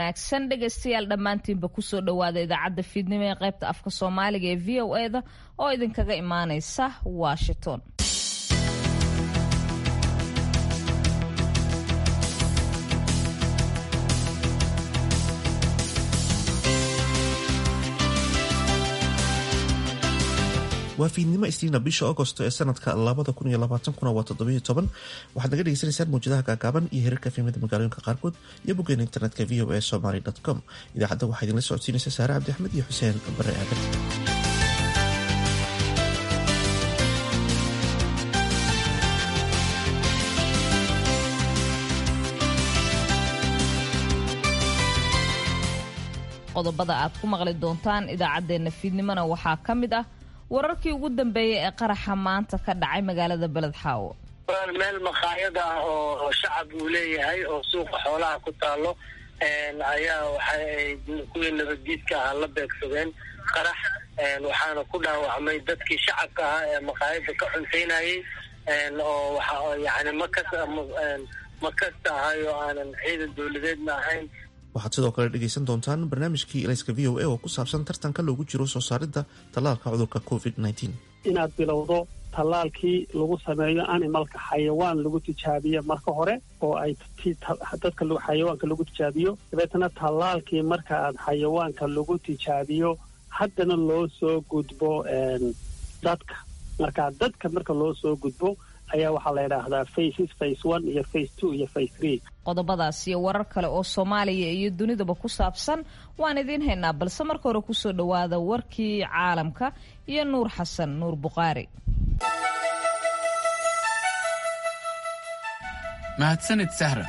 wanaagsan dhegaystayaal dhammaantiinba kusoo dhowaada idaacadda fiidnimo ee qaybta afka soomaaliga ee v o eda oo idinkaga imaaneysa washington waa fiidnimo isniina bisha agosto ee sanadka labada kun iyo labaatankuna waa toddobiyo toban waxaad naga dhegeysanaysaan mawjadaha gaagaaban iyo hirarka fiimada magaalooyinka qaarkood iyo boggeena internetka v o a somaly com idaacadda waxaa idinla socodsiinaysa saare cabdi axmed iyo xuseen bare aadan qodobada aad ku maqli doontaan idaacaddeenna fiidnimona waxaa ka mid ah wararkii ugu dambeeyay ee qaraxa maanta ka dhacay magaalada beledxaawo meel makhaayad ah oo shacab uu leeyahay oo suuqa xoolaha ku taalo ayaa waxaay kuwii nabaddiidka ahaa la beegsadeen qarax waxaana ku dhaawacmay dadkii shacabka ahaa ee makhaayadda ka cuntaynayay oo waxa yani makas ma kasta ahay oo aanan ciidan dowladeedna ahayn waxaad sidoo kale dhegaysan doontaan barnaamijkii elayska v o a oo ku saabsan tartanka loogu jiro soo saaridda tallaalka cudurka covid inaad bilowdo tallaalkii lagu sameeyo animalka xayawaan lagu tijaabiyo marka hore oo ay dadka xayawaanka lagu tijaabiyo dabeetana tallaalkii marka aad xayawaanka lagu tijaabiyo haddana loo soo gudbo dadka marka dadka marka loo soo gudbo ayaa waxaa la yidhaahdaa faces face one iyo face two iyo face three qodobadaas iyo warar kale oo soomaaliya iyo dunidaba ku saabsan waan idiin haynaa balse marka hore kusoo dhowaada warkii caalamka iyo nuur xasan nuur bukhaari mahadsanid sahra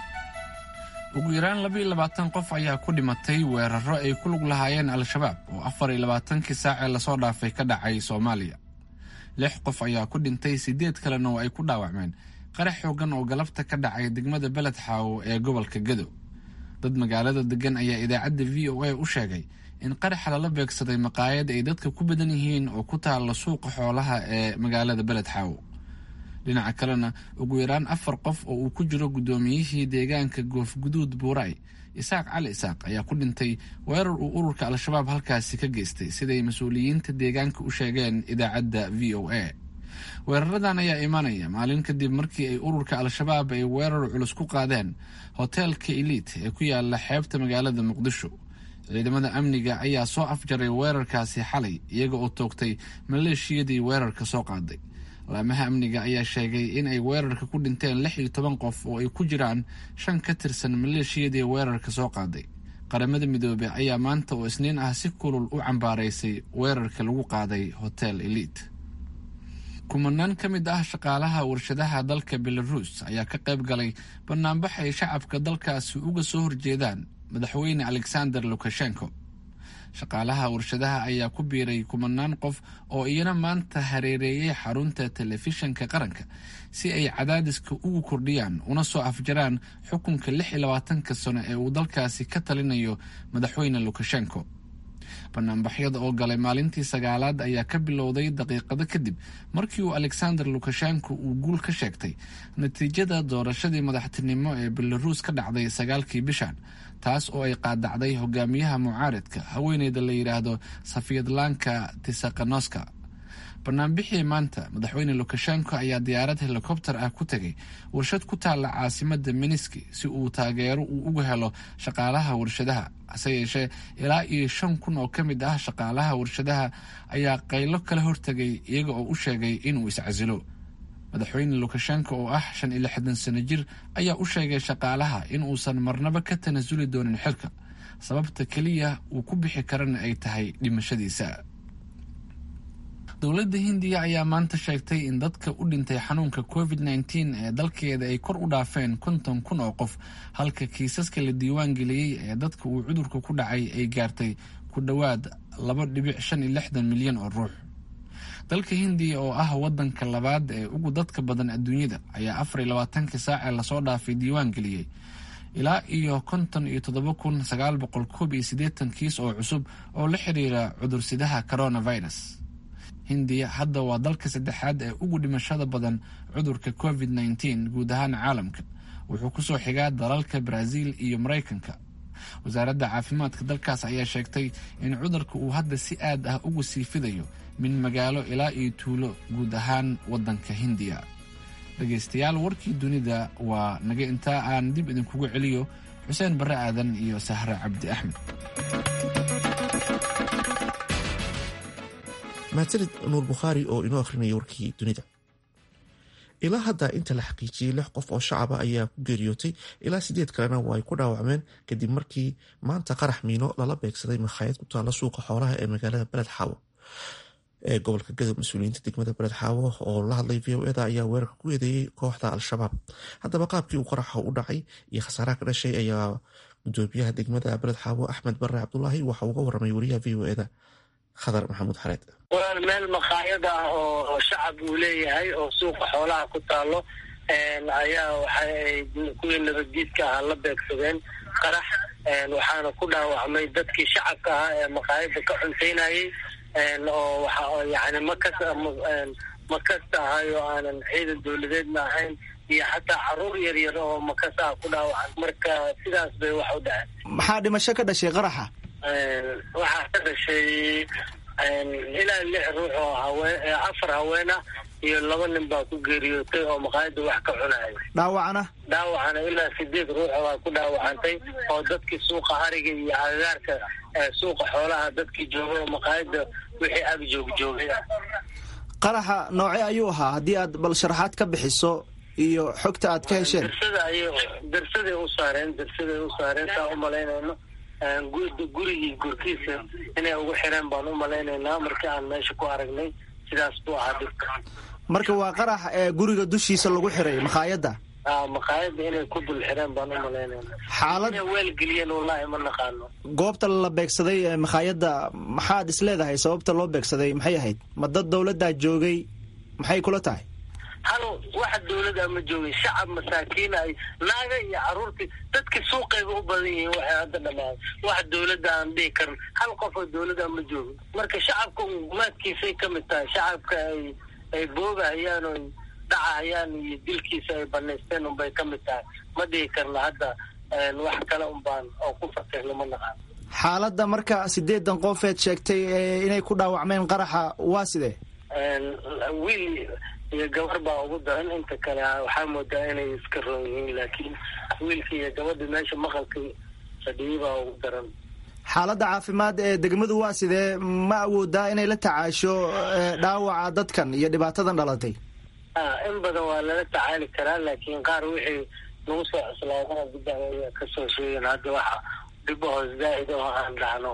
ugu yaraan labaiyo labaatan qof ayaa ku dhimatay weeraro ay ku lug lahaayeen al-shabaab oo afar iyo labaatankii saacee lasoo dhaafay ka dhacay soomaaliya lix qof ayaa ku dhintay siddeed kalena oo ay ku dhaawacmeen qarax xoogan oo galabta ka dhacay degmada beled xaawo ee gobolka gadow dad magaalada degan ayaa idaacadda v o a u sheegay in qaraxa lala beegsaday maqaayad ay dadka ku badan yihiin oo ku taalla suuqa xoolaha ee magaalada beled xaawo dhinaca kalena ugu yaraan afar qof oo uu ku jiro guddoomiyihii deegaanka goofguduud buuray isaaq cali isaaq ayaa ku dhintay weerar uu ururka al-shabaab halkaasi ka geystay siday mas-uuliyiinta deegaanka u sheegeen idaacadda v o a weeraradan ayaa imanaya maalin kadib markii ay ururka al-shabaab ay weerar culus ku qaadeen hoteelka eliit ee ku yaala xeebta magaalada muqdisho ciidamada amniga ayaa soo afjaray weerarkaasi xalay iyaga oo toogtay maleeshiyadii weerarka soo qaaday laamaha amniga ayaa sheegay in ay weerarka ku dhinteen lix iyo toban qof oo ay ku jiraan shan ka tirsan maleeshiyadii weerarka soo qaaday qaramada midoobey ayaa maanta oo isniin ah si kulul u cambaaraysay weerarka lagu qaaday hotel eliit kumanaan ka mid ah shaqaalaha warshadaha dalka belaruus ayaa ka qayb galay banaanbax ay shacabka dalkaasi uga soo horjeedaan madaxweyne alexander lukashenko shaqaalaha warshadaha ayaa ku biiray kumanaan qof oo iyana maanta hareereeyay xarunta telefishanka qaranka si ay cadaadiska ugu kordhiyaan una soo afjaraan xukunka lix iyo labaatanka sano ee uu dalkaasi ka talinayo madaxweyne lukashenko banaanbaxyada oo galay maalintii sagaalaad ayaa ka bilowday daqiiqado kadib markii uu alexander lukashenko uu guul ka sheegtay natiijada doorashadii madaxtinimo ee belaruus ka dhacday sagaalkii bishan taas oo ay qaadacday hogaamiyaha mucaaridka haweeneyda la yidhaahdo safiyadlanka tisakanoska banaanbixii maanta madaxweyne lukashenko ayaa diyaarad helikobter ah ku tegay warshad ku taalla caasimada miniski si uu taageero uu uga helo shaqaalaha warshadaha hase yeeshee ilaa iyo shan kun oo ka mid ah shaqaalaha warshadaha ayaa qaylo kala hortegay iyaga oo u sheegay inuu iscasilo madaxweyne lukashenko oo ah shan iyo lixdan sano jir ayaa u sheegay shaqaalaha in uusan marnaba ka tanasuli doonin xilka sababta keliya uu ku bixi karana ay tahay dhimashadiisa dowladda hindiya ayaa maanta sheegtay in dadka u dhintay xanuunka covid nteen ee dalkeeda ay kor u dhaafeen konton kun oo qof halka kiisaska la diiwaan geliyey ee dadka uu cudurka ku dhacay ay gaartay ku dhowaad laba dhibic shan iyo lixdan milyan oo ruux dalka hindiya oo ah wadanka labaad ee ugu dadka badan adduunyada ayaa afar iyo labaatankii saacee lasoo dhaafay diiwaan geliyey ilaa iyo konton iyo toddoba kun sagaal boqol koob iyo siddeetan kiis oo cusub oo la xiriira cudursidaha coronavirus hindiya hadda waa dalka saddexaad ee ugu dhimashada badan cudurka covid nteen guud ahaan caalamka wuxuu kusoo xigaa dalalka brazil iyo maraykanka wasaaradda caafimaadka dalkaas ayaa sheegtay in cudurka uu hadda si aad ah ugu sii fidayo min magaalo ilaa iyo tuulo guud ahaan waddanka hindiya dhegaystayaal warkii dunida waa naga intaa aan dib idinkugu celiyo xuseen barre aadan iyo sahre cabdi axmed mahadsanid nuur bukhaari oo inoo akhrinaya warkii dunida ilaa hadda inta la xaqiijiyey lix qof oo shacaba ayaa ku geeriyootay ilaa sideed kalena waa ay ku dhaawacmeen kadib markii maanta qarax miino lala beegsaday makhaayad ku taalla suuqa xoolaha ee magaalada beled xaawo ee gobolka gadow mas-uuliyiinta degmada beled xaawo oo la hadlay v o eda ayaa weerarka ku eedeeyey kooxda al-shabaab haddaba qaabkii uu qaraxa u dhacay iyo khasaaraha ka dhashay ayaa gudoomiyaha degmada beled xaawo axmed bare cabdulaahi waxa uga waramay wariyaha v o eda khadar maxamuud xareed walaal meel makhaayad ah oo shacab uu leeyahay oo suuqa xoolaha ku taalo ayaa waxaay kuwii nabaddiidka ahaa la beegsadeen qarax waxaana ku dhaawacmay dadkii shacabka ahaa ee makhaayadda ka cuntaynayay oo waxa yani makas makasta ahay oo aanan ciidan dowladeedna ahayn iyo xataa caruur yar yar oo makas ah ku dhaawacan marka sidaas bay wax u dhaceen maxaa dhimasho ka dhashay qaraxa waxaa ka dhashay ilaa lix ruux oo haween afar haween ah iyo laba nin baa ku geeriyootay oo maqaayadda wax ka cunaya dhaawacana dhaawacana ilaa sideed ruux baa ku dhaawacantay oo dadkii suuqa hariga iyo agagaarka suuqa xoolaha dadkii joogay oo maqaayadda wixii ag joog joogay ah qaraxa nooce ayuu ahaa haddii aad bal sharaxaad ka bixiso iyo xogta aad ka hesheen darsada ay darsaday u saareen darsaday u saareen saa u malaynayno gurigii gurkiisa inay ugu xireen baan u malaynaynaa markii aan meesha ku aragnay sidaas buu ahaa dhibka marka waa qarax ee guriga dushiisa lagu xiray makhaayadda makhaayadda inay ku dul xireen baan u malaynayna xaalad inay weelgeliyeen wallaahi ma naqaano goobta la beegsaday ee makhaayadda maxaad is leedahay sababta loo beegsaday maxay ahayd ma dad dowladdaa joogay maxay kula tahay hal waxa dawlada ma joogin shacab masaakiin ay naaga iyo caruurtii dadkii suuqayba u badan yihiin waxay hadda dhamaaday wax dawladda aan dhihi karin hal qof oo dawladda ma joogin marka shacabka gumaadkiisay ka mid tahay shacabka ay ay boogahayaan oo dhacahayaan iyo dilkiisa ay banaysteen unbay ka mid tahay ma dhihi karna hadda wax kale unbaan oo ku fakirna ma naqaan xaaladda marka sideedan qofeed sheegtay inay ku dhaawacmeen qaraxa waa sidee wiil iyo gabar baa ugu daran inta kale waxaa moodaa inay iska roon yihiin laakiin wiilka iyo gabadha meesha maqalka fadhiyay baa ugu daran xaaladda caafimaad ee degmadu waa sidee ma awoodaa inay la tacaasho dhaawaca dadkan iyo dhibaatadan dhalatay in badan waa lala tacaali karaa laakiin qaar wixii nagu soo cuslaadana dib aya kasoo sheegeen hadda waxa dhibahoos zaa'id oo aan dhacno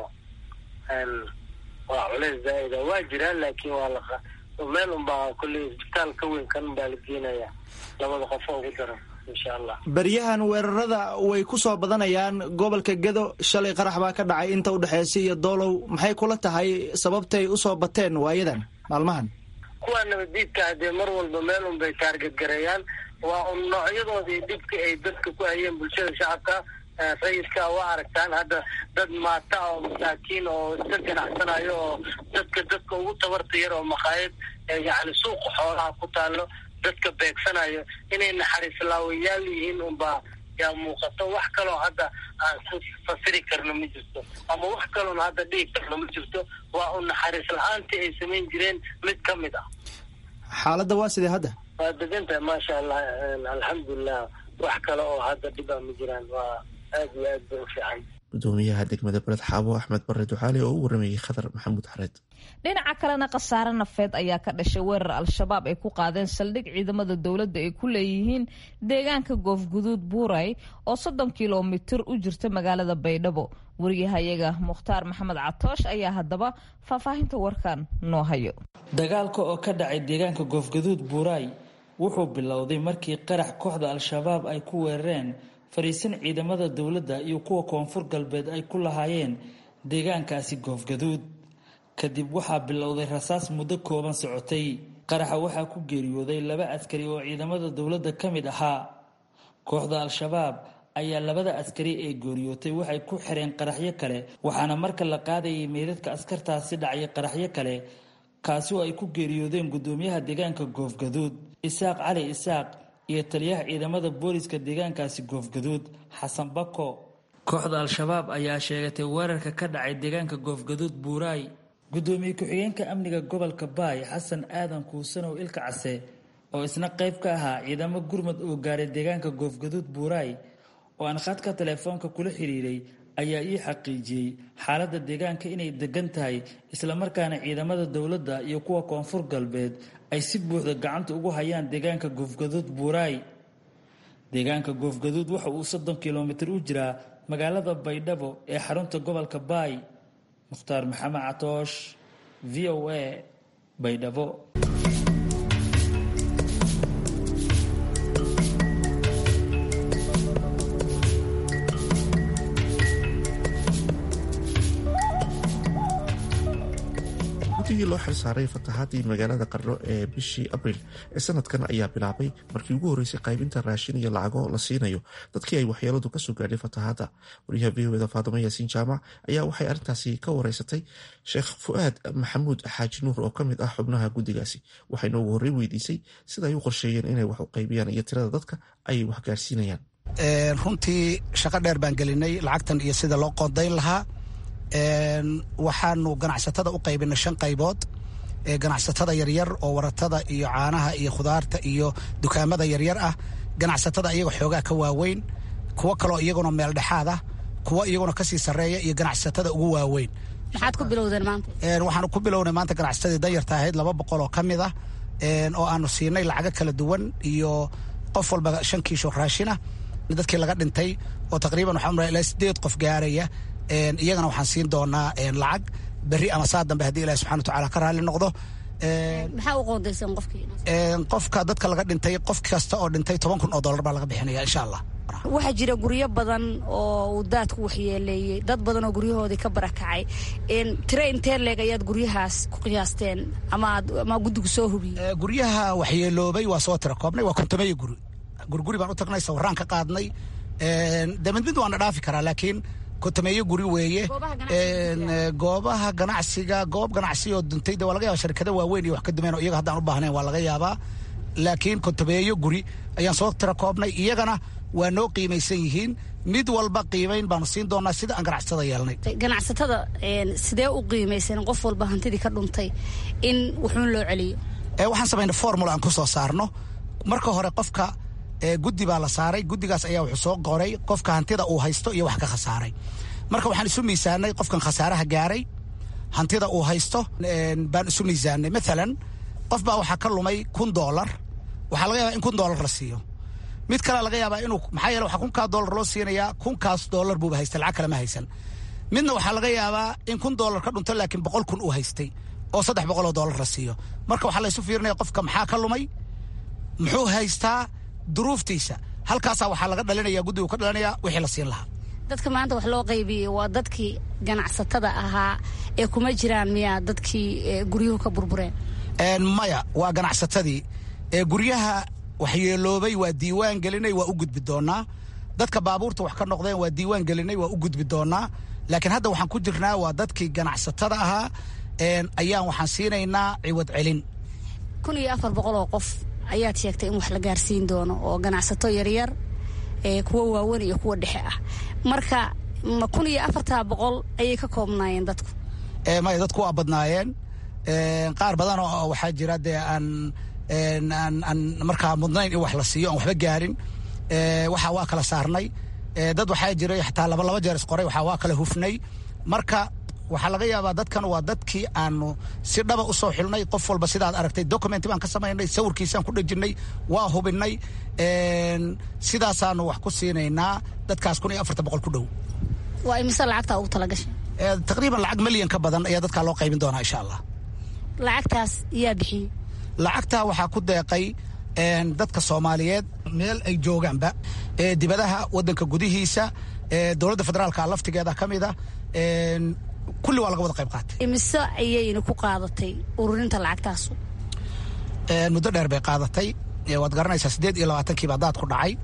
waa culeys zaa'ida waa jiraan laakiin waa la meel unbaa kulley isbitaal ka weyn kan baa la geenaya labada qof oo ugu daran insha allah beryahan weerarada way ku soo badanayaan gobolka gedo shalay qarax baa ka dhacay inta udhexeysa iyo doolow maxay kula tahay sababtay usoo bateen waayadan maalmahan kuwa nabaddiidka hadee mar walba meel un bay taarget gareeyaan waa un noocyadoodii dhibka ay dadka ku hayeen bulshada shacabka rayidka waa aragtaan hadda dad maata oo masaakiin oo iska ganacsanayo oo dadka dadka ugu tabarta yar oo makhaayad yacni suuqa xoolaha ku taalo dadka beegsanayo inay naxariis laawayaal yihiin unbaa yaa muuqato wax kaloo hadda aan ku fasiri karno ma jirto ama wax kaloona hadda dhihi karno ma jirto waa un naxariis la-aantii ay samayn jireen mid ka mid ah xaaladda waa sidee hadda waa degantahay maasha allah alxamdulilah wax kale oo hadda dhibaa ma jiraan waa aad iyo aad bay u fiican gudoomiyaha degmada beled xaabo axmed bare ducaale oo u waramayey khadar maxamuud xareed dhinaca kalena khasaare nafeed ayaa ka dhashay weerar al-shabaab ay ku qaadeen saldhig ciidamada dowladda ay ku leeyihiin deegaanka goofguduud buuray oo soddon kilomitir u jirta magaalada baydhabo wariyahayaga mukhtaar maxamed catoosh ayaa haddaba faahfaahinta warkan noo hayo dagaalka oo ka dhacay deegaanka goofguduud buuray wuxuu bilowday markii qarax kooxda al-shabaab ay ku weerareen fariisin ciidamada dowladda iyo kuwa koonfur galbeed ay ku lahaayeen deegaankaasi goofgaduud kadib waxaa bilowday rasaas muddo kooban socotay qaraxa waxaa ku geeriyooday laba askari oo ciidamada dowladda ka mid ahaa kooxda al-shabaab ayaa labada askari ee geeriyootay waxay ku xireen qaraxyo kale waxaana marka la qaadayay meydadka askartaasi dhacay qaraxyo kale kaasi oo ay ku geeriyoodeen gudoomiyaha deegaanka goofgaduud isaaq cali isaaq iyo taliyaha ciidamada booliska deegaankaasi goofgaduud xasan bako kooxda al-shabaab ayaa sheegatay weerarka ka dhacay deegaanka goofgaduud buuraay gudoomiye ku-xigeenka amniga gobolka baay xasan aadan kuusanow ilka case oo isna qayb ka ahaa ciidamo gurmad oo gaaray deegaanka goofgaduud buuraay oo aan khadka teleefoonka kula xiriiray ayaa ii xaqiijiyey xaaladda deegaanka inay degan tahay islamarkaana ciidamada dowladda iyo kuwa koonfur galbeed ay si buuxda gacanta ugu hayaan deegaanka goofgaduud buuraay deegaanka goofgaduud waxa uu soddon kilomitir u jiraa magaalada baydhabo ee xarunta gobolka baay mukhtaar maxamed catoosh v o a baydhabo guddigii loo xilsaaray fatahaadii magaalada qarno ee bishii abriil ee sanadkan ayaa bilaabay markii ugu horreysay qaybinta raashin iyo lacago la siinayo dadkii ay waxyeeladu kasoo gaadhay fatahaadda wariyaha v o eda faadimo yaasiin jaamac ayaa waxay arrintaasi ka wareysatay sheekh fu-aad maxamuud xaaji nuur oo ka mid ah xubnaha guddigaasi waxayna ugu horrey weydiisay sida ay u qorsheeyeen inay wax u qaybiyaan iyo tirada dadka ay wax gaarsiinayaan runtii shaqo dheer baan gelinay lacagtan iyo sida loo qoondayn lahaa waxaanu ganacsatada u qaybinay shan qaybood ganacsatada yaryar oo waratada iyo caanaha iyo khudaarta iyo dukaamada yaryar ah ganacsatada iyaga xoogaa ka waaweyn kuwo kaloo iyaguna meel dhexaad ah kuwo iyaguna kasii sarreeya iyo ganacsatada ugu waaweyn maxaad ku bilowdeen maanta waxaanu ku bilownay maanta ganacsatadii danyarta ahayd laba boqol oo ka mid ah oo aanu siinay lacago kala duwan iyo qof walba shan kiisho raashina dadkii laga dhintay oo taqriiban waxaa umraa ilaa sideed qof gaaraya iyagana waxaan siin doonaa lacag berri ama saa dambe haddii ilahi subxana watacaala ka raalli noqdo maxaa u qoondayseen qofkii qofka dadka laga dhintay qof kasta oo dhintay toban kun oo dollar baa laga bixinaya insha allah waxaa jira guryo badan oo uu daadku waxyeeleeyey dad badan oo guryahoodii ka barakacay tire intee leeg ayaad guryahaas ku qiyaasteen ama guddigu soo hubiyey guryaha waxyeeloobay waa soo tira koobnay waa kontomeeyo guri gurguri baan u tagnay sawiraan ka qaadnay de mid mid waana dhaafi karaa laakiin kontomeeyo guri weeye goobaha ganacsiga goob ganacsi oo duntay de waa laga yaba sharkada waaweyn iyo wax ka dumeen oo iyaga haddaan u baahnayn waa laga yaabaa laakiin kontomeeyo guri ayaan soo tira koobnay iyagana waa noo qiimaysan yihiin mid walba qiimayn baanu siin doonaa sida aan ganacsatada yeelnay ganacsatada sidee u qiimaysan qof walba hantidii ka dhuntay in wuxuun loo celiyo waxaan samaynay formula aan ku soo saarno marka hore qofka guddi baa la saaray guddigaas ayaa wuxuu soo qoray qofka hantida uu haysto iyo wax ka khasaaray marka waxaan isu miisaanay qofkan khasaaraha gaaray hantida uu haysto baan isu miisaanay maalan qof baa waxaa ka lumay kun doolar waxaa laga yaabaa in kun doolar la siiyo mid kale laga yaabaa inuu maxaa yeele waxaa kunkaa doolar loo siinayaa kunkaas doolar buuba haystay lacag kale ma haysan midna waxaa laga yaabaa in kun doolar ka dhunto laakiin boqol kun uu haystay oo saddex boqol oo doolar la siiyo marka waxaa laysu fiirinaya qofka maxaa ka lumay muxuu haystaa duruuftiisa halkaasaa waxaa laga dhalinaya guddigu ka dhalinaya wixii la siin lahaa dadka maanta wax loo qaybiyey waa dadkii ganacsatada ahaa ee kuma jiraan miyaa dadkii guryuhu ka burbureen maya waa ganacsatadii guryaha waxyeeloobay waa diiwaan gelinay waa u gudbi doonaa dadka baabuurta wax ka noqdeen waa diiwaan gelinay waa u gudbi doonaa laakiin hadda waxaan ku jirnaa waa dadkii ganacsatada ahaa ayaan waxaan siinaynaa ciwad celin kun iyo afar boqol oo qof ayaad sheegtay in wax la gaarsiin doono oo ganacsato yaryar kuwa waaweyn iyo kuwa dhexe ah marka ma kun iyo afartaa boqol ayay ka koobnaayeen dadku maya dadku waa badnaayeen qaar badan oo waxaa jira dee aan aan markaa mudnayn in wax la siiyo aan waxba gaarin waxa waa kala saarnay dad waxaa jiray xataa laba laba jeer isqoray waxaa waa kala hufnay marka waxaa laga yaabaa dadkan waa dadkii aanu si dhaba u soo xilnay qof walba sidaad aragtay document baan ka samaynay sawirkiisaan ku dhejinay waa hubinay sidaasaanu wax ku siinaynaa dadkaas kun iyo afartan boqol ku dhow waa imise lacagtaa ugu talagashay taqriiban lacag milyan ka badan ayaa dadkaa loo qaybin doonaa insha allah lacagtaas yaa bixiyey lacagtaa waxaa ku deeqay dadka soomaaliyeed meel ay joogaanba dibadaha wadanka gudihiisa dowladda federaalka laftigeeda ka mida kulli waa laga wada qayb qaatay imise ayayna ku qaadatay ururinta lacagtaasu muddo dheer bay qaadatay waad garanaysaa siddeed iyo labaatankiiba daad ku dhacay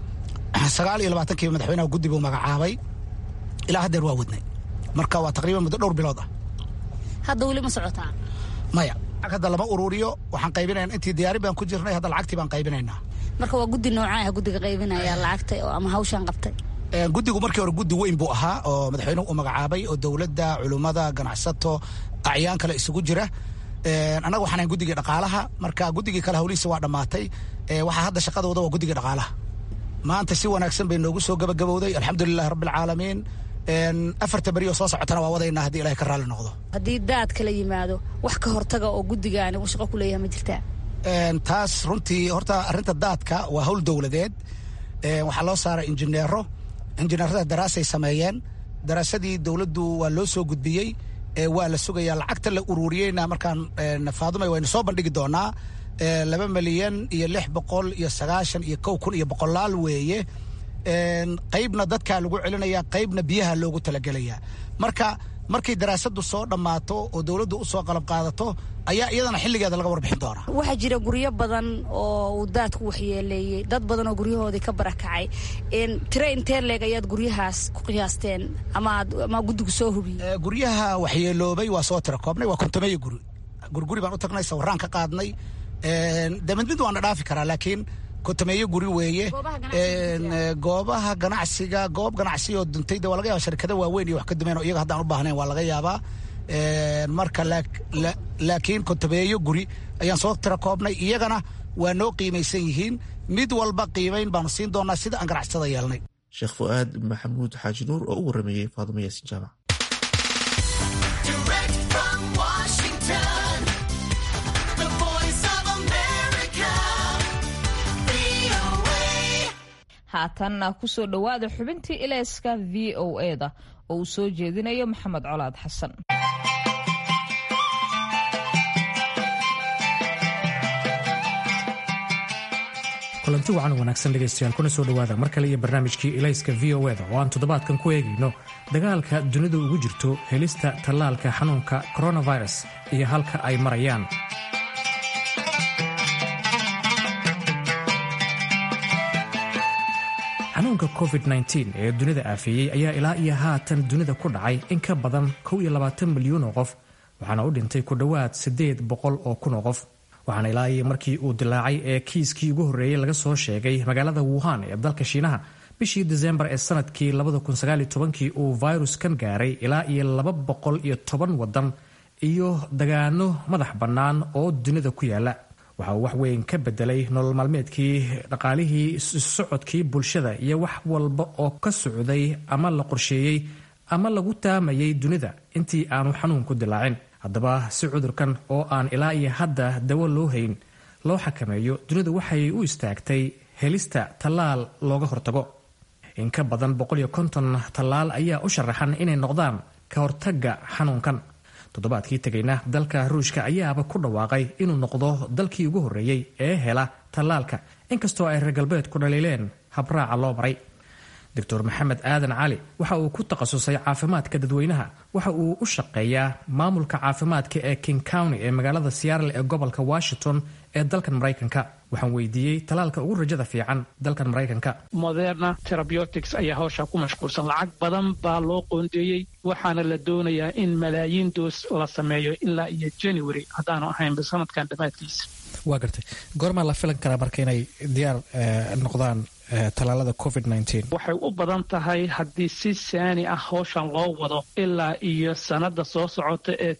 sagaal iyo labaatankiiba madaxweynaha guddi buu magacaabay ilaa haddeer waa wadnay marka waa taqriiban muddo dhowr bilood ah hadda weli ma socotaa maya hadda lama ururiyo waxaan qaybinayna intii diyaarin baan ku jirnay hadda lacagtii baan qaybinaynaa marka waa guddi noocaa ah guddiga qaybinaya lacagta ama hawshaan qabtay guddigu markii hore guddi weyn buu ahaa oo madaxweynuhu u magacaabay oo dowladda culummada ganacsato acyaan kale isugu jira annaga waxaan ahayn guddigii dhaqaalaha marka guddigii kale hawlihiisa waa dhammaatay waxaa hadda shaqadooda waa guddigii dhaqaalaha maanta si wanaagsan bay noogu soo gabagabowday alxamdulilahi rabbi alcaalamiin afarta beri oo soo socotana waa wadaynaa haddii ilahay ka raalli noqdo haddii daad kala yimaado wax ka hortaga oo guddigaani uu shaqo ku leeyahay ma jirtaa taas runtii horta arrinta daadka waa hawl dowladeed waxaa loo saaray injineero injineerada daraasay sameeyeen daraasadii dowladdu waa loo soo gudbiyey waa la sugayaa lacagta la ururiyeyna markaan faadumay waynu soo bandhigi doonaa laba milyan iyo lix boqol iyo sagaashan iyo kow kun iyo boqolaal weeye qaybna dadkaa lagu celinaya qaybna biyaha loogu talagelayaa marka markay daraasadu soo dhammaato oo dowladdu u soo qalab qaadato ayaa iyadana xilligeeda laga warbixin doonaa waxaa jira guryo badan oo uu daadku waxyeeleeyey dad badan oo guryahoodii ka barakacay tire intee leeg ayaad guryahaas ku qiyaasteen ama guddigu soo hubiyey guryaha waxyeeloobay waa soo tira koobnay waa kontomeeyo guri gurguri baan u tagnay sawiraan ka qaadnay de mid mid waana dhaafi karaa laakiin kontomeeyo guri weeye goobaha ganacsiga goob ganacsi oo duntay de waa laga yaba sharkada waaweyn iyo wax ka dumeen oo iyaga haddaan u baahnayn waa laga yaabaa marka laakiin kontomeeyo guri ayaan soo tira koobnay iyagana waa noo qiimaysan yihiin mid walba qiimayn baanu siin doonaa sida aan ganacsada yeelnay sheekh fu'aad maxamuud xaaji nuur oo u warameeyey faadumo yaasin jaamac haatanna kusoo dhowaada xubintii ilayska v o eda oo uu soo jeedinayo maxamed colaad xasan kulanti wacan wanaagsan dhegaystayaal kuna soo dhowaada mar kale iyo barnaamijkii ilayska v o eda oo aan toddobaadkan ku eegayno dagaalka dunidu ugu jirto helista tallaalka xanuunka coronavirus iyo halka ay marayaan xanuunka covid-19 ee dunida aafeeyey ayaa ilaa iyo haatan dunida ku dhacay in ka badan kow iyo labaatan milyuun oo qof waxaana u dhintay ku dhowaad siddeed boqol oo kun oo qof waxaana ilaa iyo markii uu dilaacay ee kiiskii ugu horreeyey laga soo sheegay magaalada wuhan ee dalka shiinaha bishii disembar ee sanadkii kii uu viruskan gaaray ilaa iyo laba boqol iyo toban waddan iyo dagaano madax bannaan oo dunida ku yaala waxa uu wax weyn ka bedelay nolol maalmeedkii dhaqaalihii socodkii bulshada iyo wax walba oo ka socday ama la qorsheeyey ama lagu taamayay dunida intii aanu xanuunku dilaacin haddaba si cudurkan oo aan ilaa iyo hadda dawo loo hayn loo xakameeyo dunidu waxay u istaagtay helista tallaal looga hortago in ka badan tallaal ayaa u sharaxan inay noqdaan ka hortagga xanuunkan toddobaadkii tegayna dalka ruushka ayaaba ku dhawaaqay inuu noqdo dalkii ugu horreeyey ee hela tallaalka inkastoo ay reer galbeedku dhaliileen habraaca loo maray doctor maxamed aadan cali waxa uu ku takhasusay caafimaadka dadweynaha waxa uu u shaqeeyaa maamulka caafimaadka ee king county ee magaalada seattle ee gobolka washington ee dalkan maraykanka waxaan weydiiyey talaalka ugu rajada fiican dalkan maraykanka moderna terabeutics ayaa hawshaa ku mashquulsan lacag badan baa loo qoondeeyey waxaana la doonayaa in malaayiin doos la sameeyo ilaa iyo january haddaanu ahaynba sanadkan dhammaadkiisa waa gartay goormaa la filan karaa marka inay diyaar noqdaan talaalada covid waxay u badan tahay haddii si saani ah hawshan loo wado ilaa iyo sannadda soo socota ee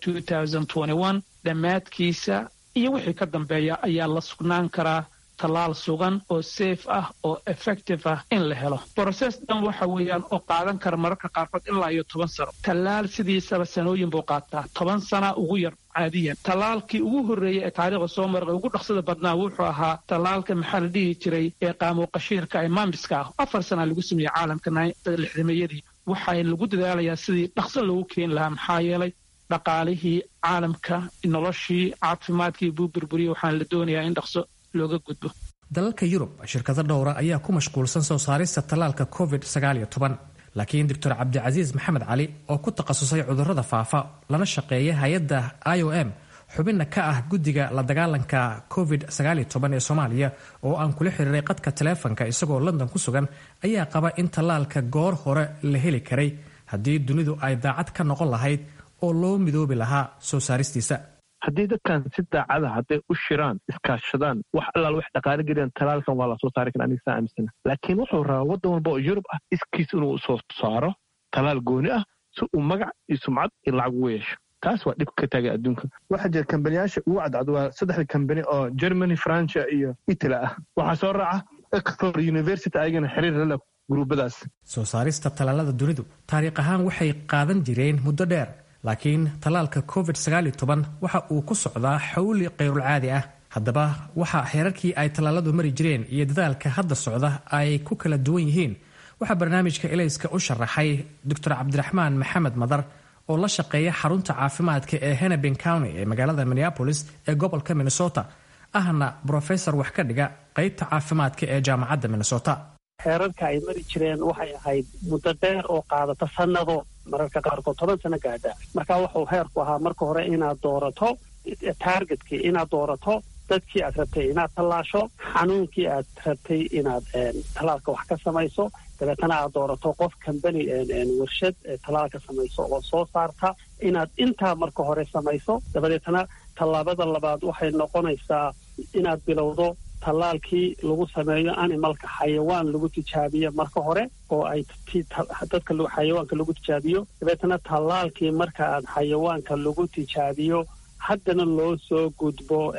dhammaadkiisa iyo wixii ka dambeeya ayaa la sugnaan karaa tallaal sugan oo safe ah oo effective ah in la helo broses dhan waxa weeyaan oo qaadan kara mararka qaarkood ilaa iyo toban sano tallaal sidiisaba sanooyin buu qaataa toban sana ugu yar caadiyan tallaalkii ugu horreeyey ee taariikhda soo marqa ugu dhaqsada badnaa wuxuu ahaa tallaalka maxaa la dhihi jiray ee qaamuuqashiirka ee maamiska ah afar sana lagu sameeyey caalamka lixdameeyadii waxaa lagu dadaalayaa sidii dhaqso loogu keeni lahaa maxaa yeelay dhaqaalihii caalamka noloshii caafimaadkii buu burburiyey waxaana la doonayaa in dhaqso looga gudbo dalalka yurub shirkado dhowra ayaa ku mashquulsan soo saarista tallaalka covid laakiin doctor cabdicasiis maxamed cali oo ku takhasusay cudurrada faafa lana shaqeeya hay-adda i o m xubinna ka ah guddiga la dagaalanka covid ee soomaaliya oo aan kula xiriiray qadka taleefanka isagoo london ku sugan ayaa qaba in tallaalka goor hore la heli karay haddii dunidu ay daacad ka noqon lahayd oo loo midoobi lahaa soo saaristiisa haddii dadkan si daacada hadday u shiraan iskaashadaan wax allaal wax dhaqaale geliyaan talaalkan waa lasoo saari kara aniga saa aaminsana laakiin wuxuu rabaa waddan walba oo yurub ah iskiis inuu soo saaro talaal gooni ah si uu magac iyo sumcad iyo lacag ugu yeesho taas waa dhib ka taagay adduunka waxaa jira kambaniyaasha ugu cadcad waa saddexda kambani oo germany francia iyo italy ah waxaa soo raaca oxford university ayagana xiriir lala gruubadaas soo saarista tallaalada dunidu taariikh ahaan waxay qaadan jireen muddo dheer laakiin tallaalka covid waxa uu ku socdaa xawli kayrulcaadi ah haddaba waxa heerarkii ay tallaaladu mari jireen iyo dadaalka hadda socda ay ku kala duwan yihiin waxaa barnaamijka elayska u sharaxay doctor cabdiraxmaan maxamed madar oo la shaqeeya xarunta caafimaadka ee hennepin county ee magaalada minneapolis ee gobolka minnesota ahna brofesor wax ka dhiga qaybta caafimaadka ee jaamacadda minnesota heerarka ay mari jireen waxay ahayd muddo dheer oo qaadata sannado mararka qaarkood toban sano gaadha marka wuxuu heerku ahaa marka hore inaad doorato taargetkii inaad doorato dadkii aad rabtay inaad tallaasho xanuunkii aad rabtay inaad tallaalka wax ka samayso dabeetana aad doorato qof kambani warshad tallaalka samayso oo soo saarta inaad intaa marka hore samayso dabadeetana tallaabada labaad waxay noqonaysaa inaad bilowdo tallaalkii lagu sameeyo animalka xayawaan lagu tijaabiyo marka hore oo ay dadka xayawaanka lagu tijaabiyo dabeetana tallaalkii marka aad xayawaanka lagu tijaabiyo haddana loo soo gudbo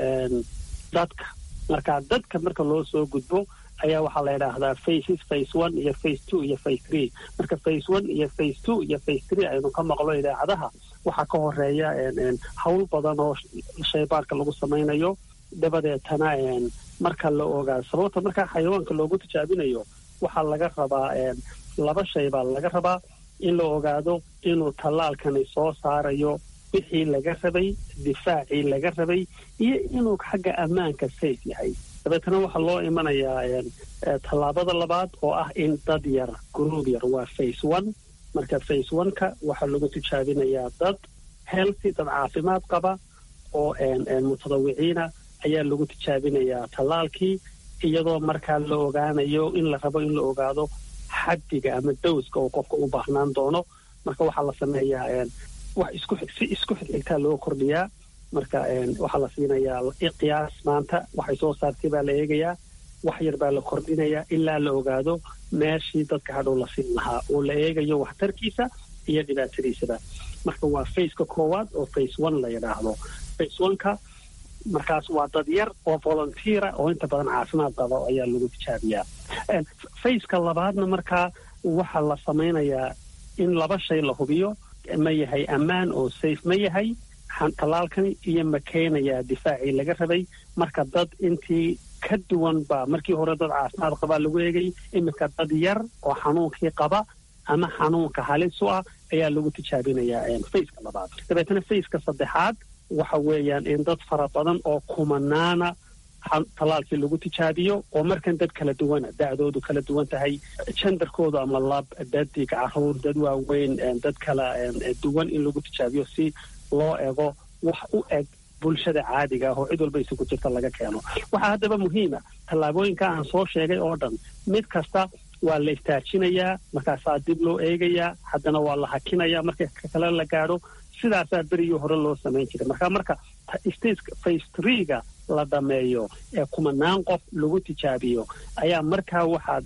dadka marka dadka marka loo soo gudbo ayaa waxaa la yidhaahdaa faces face one iyo face two iyo face three marka face one iyo face two iyo face three aynu ka maqlo idaacadaha waxaa ka horeeya hawl badan oo shaybaarka lagu samaynayo dabadeetana marka la ogaado sababta markaa xayawaanka loogu tijaabinayo waxaa laga rabaa laba shay baa laga rabaa in la ogaado inuu tallaalkani soo saarayo wixii laga rabay difaacii laga rabay iyo inuu xagga ammaanka safe yahay dabeetana waxaa loo imanayaa tallaabada labaad oo ah in dad yar gruub yar waa face one marka face one-ka waxaa lagu tijaabinayaa dad healthy dad caafimaad qaba oo mutadawiciina ayaa lagu tijaabinayaa tallaalkii iyadoo markaa la ogaanayo in la rabo in la ogaado xaddiga ama dowska oo qofka u baahnaan doono marka waxaa la sameeyaa wax isku si isku xigxigtaa loo kordhiyaa marka waxaa la siinayaa qiyaas maanta waxay soo saartay baa la eegayaa wax yar baa la kordhinayaa ilaa la ogaado meeshii dadka hadhow la siin lahaa oo la eegayo waxtarkiisa iyo dhibaatadiisaba marka waa faceka koowaad oo face one la yidhaahdo face oneka markaas waa dad yar oo volunteera oo inta badan caafimaad qaba ayaa lagu tijaabiyaa faceka labaadna markaa waxaa la samaynayaa in laba shay la hubiyo ma yahay ammaan oo safe ma yahay tallaalkani iyo ma keenayaa difaacii laga rabay marka dad intii ka duwan baa markii hore dad caafimaad qabaa lagu eegay iminka dad yar oo xanuunkii qaba ama xanuunka halis u ah ayaa lagu tijaabinayaa faceka labaad dabeetana faceka saddexaad waxa weeyaan in dad fara badan oo kumanaana tallaalkii lagu tijaabiyo oo markan dad kala duwana da'doodu kala duwan tahay jendarkoodu ama lab dadig caruur dad waaweyn dad kala duwan in lagu tijaabiyo si loo ego wax u eg bulshada caadiga ah oo cid walba isugu jirta laga keeno waxaa haddaba muhiima tallaabooyinka aan soo sheegay oo dhan mid kasta waa la istaajinayaa markaasaa dib loo eegayaa haddana waa la hakinayaa marka kale la gaadho sidaasaa berigii hore loo samayn jiray marka marka stageka face three-ga la dhameeyo ee kumanaan qof lagu tijaabiyo ayaa markaa waxaad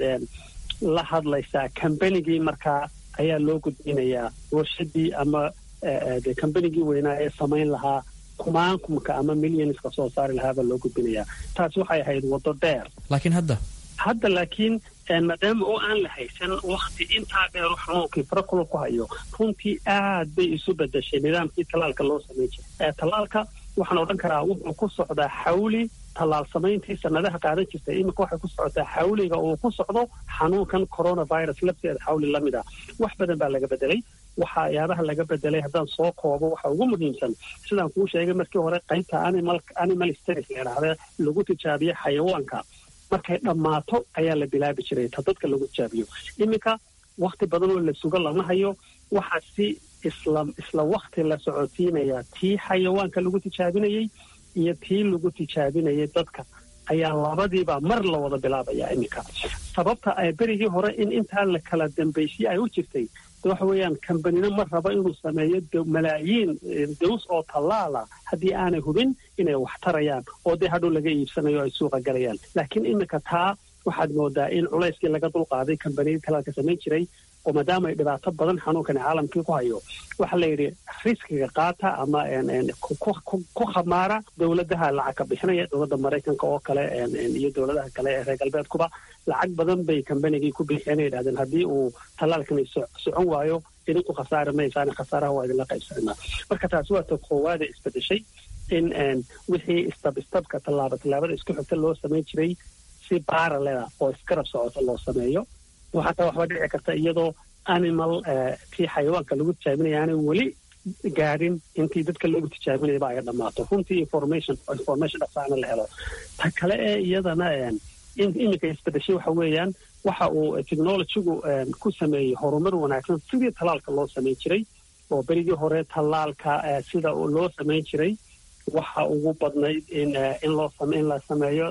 la hadlaysaa kambanigii markaa ayaa loo gudbinayaa warshadii ama de kambanigii weynaa ee samayn lahaa kumaankumka ama millionska soo saari lahaabaa loo gudbinayaa taasi waxay ahayd waddo dheer laakiin hadda hadda laakiin maadaama oo aan la haysan wakti intaa dheer u xanuunkii farakula ku hayo runtii aad bay isu bedeshay nidaamkii tallaalka loo samayn jiray tallaalka waxaan odhan karaa wuxuu ku socdaa xawli tallaal samayntii sanadaha qaadan jirtay iminka waxay ku socotaa xawliga uu ku socdo xanuunkan coronavirus lafteeda xawli la mid ah wax badan baa laga bedelay waxyaabaha laga bedelay haddaan soo koobo waxa ugu muhiimsan sidaan kuu sheegay markii hore qaybta animal animal states la yidhaahda lagu tijaabiye xayawaanka markay dhammaato ayaa la bilaabi jiray ta dadka lagu tijaabiyo iminka wakti badan oo la sugo lama hayo waxaa si isla isla wakti la socodsiinayaa tii xayawaanka lagu tijaabinayey iyo tii lagu tijaabinayay dadka ayaa labadiiba mar la wada bilaabayaa iminka sababta ay berigii hore in intaa la kala dambaysiyey ay u jirtay waxa weeyaan kambanina ma rabo inuu sameeyo malaayiin daws oo tallaala haddii aanay hubin inay wax tarayaan oo dee hadhow laga iibsanayo ay suuqa galayaan laakiin iminka taa waxaad moodaa in culayskii laga dulqaaday kambaniyadii talaalka samayn jiray oo maadaama ay dhibaato badan xanuunkani caalamkii ku hayo waxaa la yidhi riskiga qaata ama ku khamaara dowladaha lacag ka bixinaya dowladda maraykanka oo kale iyo dowladaha kale ee reer galbeedkuba lacag badan bay kambanigii ku bixiyeen ay yidhahdeen haddii uu tallaalkani socon waayo idinku khasaari maysaan khasaaraha waa idinla qaybsanaa marka taasi waa ta koowaada isbedeshay in wixii istab istabka tallaaba tallaabada isku xigta loo samayn jiray si baaraleda oo iskarab socota loo sameeyo waxataa waxba dhici karta iyadoo animal kii xayawaanka lagu tijaabinaya aanay weli gaadhin intii dadka lagu tijaabinayaba ay dhammaato runtii information information dhaqsaana la helo ta kale ee iyadana iminka isbedeshay waxa weeyaan waxa uu technologygu ku sameeyey horumar wanaagsan sidii tallaalka loo samayn jiray oo berigii hore tallaalka sida loo samayn jiray waxa ugu badnayd in loo in la sameeyo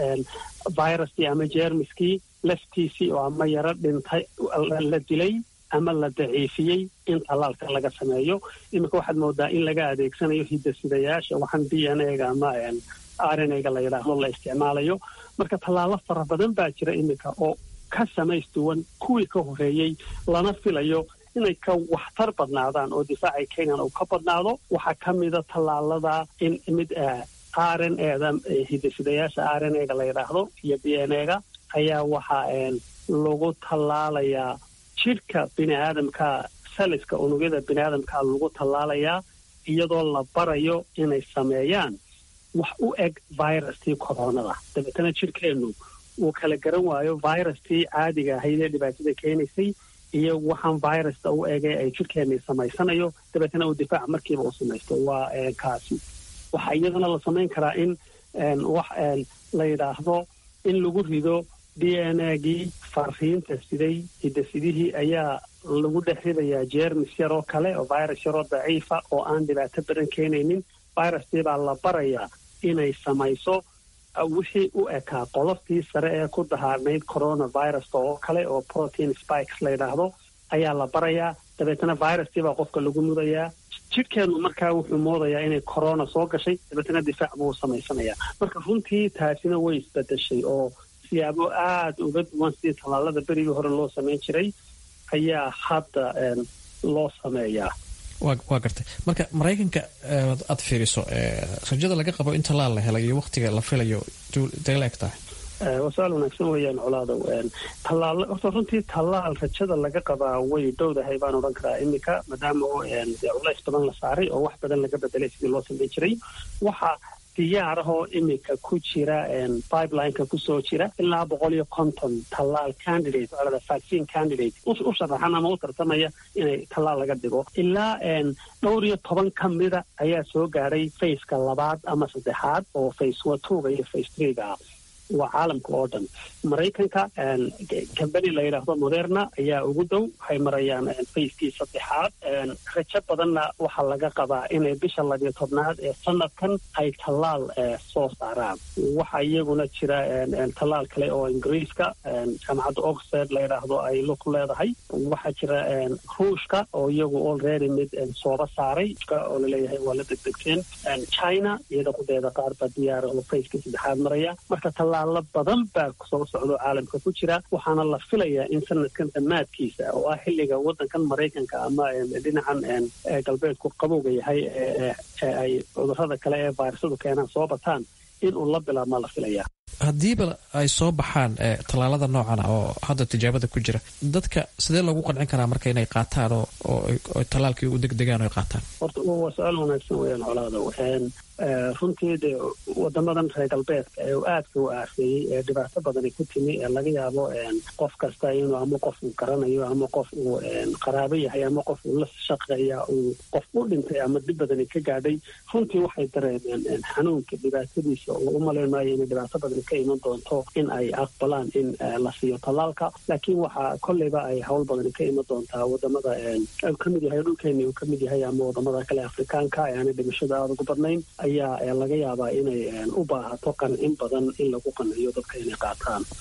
viruskii ama jermiskii laftiisii oo ama yaro dhintay la dilay ama la daciifiyey in tallaalka laga sameeyo iminka waxaad moodaa in laga adeegsanayo hidasidayaasha waxaan d n a ga ama r n a ga la yidhaahdo la isticmaalayo marka tallaalo fara badan baa jira iminka oo ka samaystuwan kuwii ka horeeyey lana filayo inay ka waxtar badnaadaan oo difaacay kenyan uu ka badnaado waxaa ka mida tallaalada in mid r n eda hidasidayaasha r n a ga la yidhaahdo iyo d n a ga ayaa waxaa lagu tallaalayaa jidhka bini aadamka saliska unugyada bini aadamka lagu tallaalayaa iyadoo la barayo inay sameeyaan wax u eg viruskii koronada dabeetana jidhkeennu uu kala garan waayo viruskii caadiga ahayd ee dhibaatada keenaysay iyo waxaan virusta u egay ay jidhkeennii samaysanayo dabeetana uu difaac markiiba u samaysto waa kaasi waxaa iyadana la samayn karaa in wax la yidhaahdo in lagu rido d n a gii fariinta siday hidasidihii ayaa lagu dhex ridayaa jermis yaroo kale oo virus yaroo daciifa oo aan dhibaato badan keenaynin viruskii baa la barayaa inay samayso wixii u ekaa qoloftii sare ee ku dahaarnayd coronaviruska oo kale oo protein spikes la yidhaahdo ayaa la barayaa dabeetana viruskii baa qofka lagu mudayaa jidhkeennu markaa wuxuu moodayaa inay corona soo gashay dabeetana difaac buu samaysanayaa marka runtii taasina way isbedeshay oo siyaabo aada uga duwan sidii tallaalada berigii hore loo samayn jiray ayaa hadda loo sameeyaa waa gartay marka maraykanka aad fiiriso rajada laga qabo in tallaal la helayo waktiga la filayo intay la eg tahay waa su-aal wanaagsan weeyaan colaadow tallaal horta runtii tallaal rajada laga qabaa way dhowdahay baan odhan karaa iminka maadaama oo culays badan la saaray oo wax badan laga bedelay sidii loo samayn jiray waxa diyaarahoo iminka ku jira pipelineka kusoo jira ilaa boqol iyo konton tallaal candidate olada vaccine candidate u sharaxan ama u tartamaya inay tallaal laga dhigo ilaa dhowr iyo toban ka mida ayaa soo gaadhay faceka labaad ama saddexaad oo face watuga iyo face threega ah waa caalamka oo dhan maraykanka kambani la yidhaahdo moderna ayaa ugu dhow waxay marayaan facekii saddexaad rajo badanna waxaa laga qabaa inay bisha labiyo tobnaad ee sanadkan ay tallaal soo saaraan waxaa iyaguna jira tallaal kale oo ingiriiska jaamacadda oxford la yidhaahdo ay lug leedahay waxaa jira ruushka oo iyagu already mid sooba saaray oo laleeyahay waa la degdegteen china iyada kudeeda qaar baa diyaara oo facekii saddexaad maraya marka tallaalo badan baa soo socdo caalamka ku jira waxaana la filayaa in sanadkan dhammaadkiisa oo ah xilliga waddankan maraykanka ama dhinacan galbeedku qabowga yahay ee ay cudurrada kale ee vayrasadu keenaan soo bataan inuu la bilaabmaa la filayaa haddiiba ay soo baxaan tallaalada noocan oo hadda tijaabada ku jira dadka sidee loogu qancin karaa marka inay qaataan oo tallaalkii u degdegaan o ay qaataan horta waa su-aal wanaagsan weyaan colaadow runtii dee wadamadan reer galbeedka ee aadka u aafeeyey ee dhibaato badani ku timi ee laga yaabo qof kasta inuu ama qof uu garanayo ama qof uu qaraabo yahay ama qof uu la shaqeeya uu qof u dhintay ama dib badani ka gaadhay runtii waxay dareemeen xanuunka dhibaatadiisa oo u malayn maayo inay dhibaato badani ka iman doonto in ay aqbalaan in la siiyo tallaalka laakiin waxaa kolleyba ay howl badani ka iman doontaa wadamada ka mid yahay dhulkeeni uu ka mid yahay ama wadamada kale afrikaanka ee aanay dhimashada aada ugu badnayn ayaa laga yaabaa inay u baahato qancin badan in lagu qanciyo dadka inay qaataan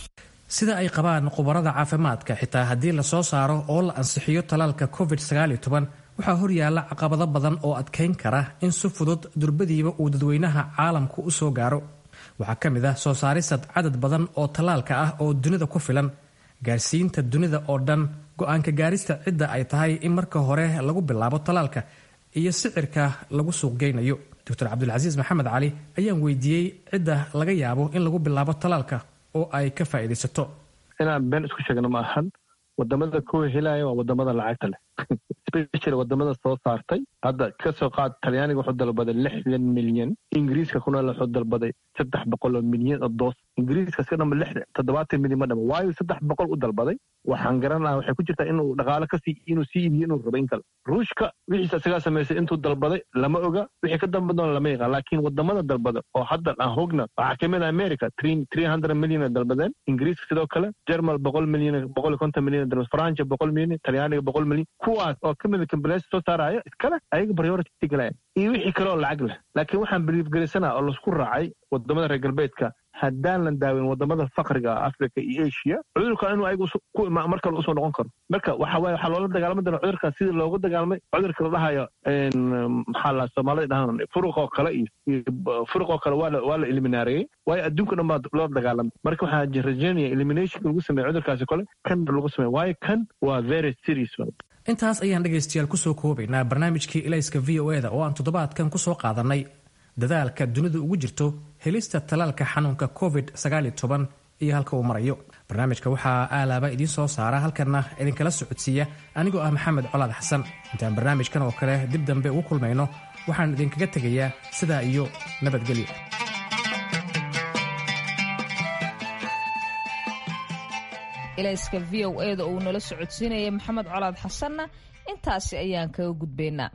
sida ay qabaan khubarada caafimaadka xitaa haddii lasoo saaro oo la ansixiyo talaalka covid waxaa horyaala caqabado badan oo adkayn kara in si fudud durbadiiba uu dadweynaha caalamku u soo gaaro waxaa ka mid ah soo saarisad cadad badan oo tallaalka ah oo dunida ku filan gaarsiinta dunida oo dhan go-aanka gaarista cidda ay tahay in marka hore lagu bilaabo tallaalka iyo sicirka lagu suuqgeynayo doctor cabdulcasiis maxamed cali ayaan weydiiyey cidda laga yaabo in lagu bilaabo tallaalka oo ay ka faa'iidaysato inaan been isku sheegno ma ahan wadamada kuwa helaya waa wadamada lacagta leh special wadamada soo saartay hadda kasoo qaad talyaaniga wuxuu dalbaday lixdan milyan ingiriiska kuna wuxuu dalbaday saddex boqol oo milyan oo doos ingiriiska iska dhama lix toddobaatan milyan ma dhama waayo saddex boqol u dalbaday waxaan garanaha waxay ku jirtaa inuu dhaqaale kasii inuu sii iibiyo inuu rabo in kale ruushka wixiisa isagaa samaysay intuu dalbaday lama oga wixii ka dambadoona lama yaqaan laakiin wadamada dalbada oo hadda aan hogna waxaa kamid ah america three hundred milyan ay dalbadeen ingiriiska sidoo kale jermal boqol milyan boqol iyo konton milyan dalbad francia boqol milyan talyaaniga boqol milyan kuwaas oo kamid a kambaleysa soo saaraya iskale ayaga priority galaya iyo wixii kale oo lacag leh laakiin waxaan biliifgelisanaa oo laisku raacay wadamada reer galbeedka haddaan la daawin wadamada fakriga africa iyo asia cudurka inuu ayagu mar kale usoo noqon karo marka waxa waye waxaa loola dagaalami doona cudurkan sidii looga dagaalamay cudurka la dhahayo maxaa la soomaalida dhahaan furuq oo kale iyo furuq oo kale waa la waa la eliminaareeyey waayo adduunka dhan baa loola dagaalamay marka waxaa rajaynaya eliminationka lagu sameeya cudurkaasi kale kan lagu sameeya waayo kan waa very serious intaas ayaan dhegaystayaal kusoo koobaynaa barnaamijkii ilayska v o eda oo aan toddobaadkan kusoo qaadanay dadaalka dunidu ugu jirto helista talaalka xanuunka covid iyo halka uu marayo barnaamijka waxaa aalaaba idiin soo saara halkanna idinkala socodsiiya anigoo ah maxamed colaad xasan intaan barnaamijkan oo kale dib dambe ugu kulmayno waxaan idinkaga tegayaa sidaa iyo nabadgelyo ilayska v o eda uu nala socodsiinaya maxamed colaad xasanna intaasi ayaan kaga gudbaynaa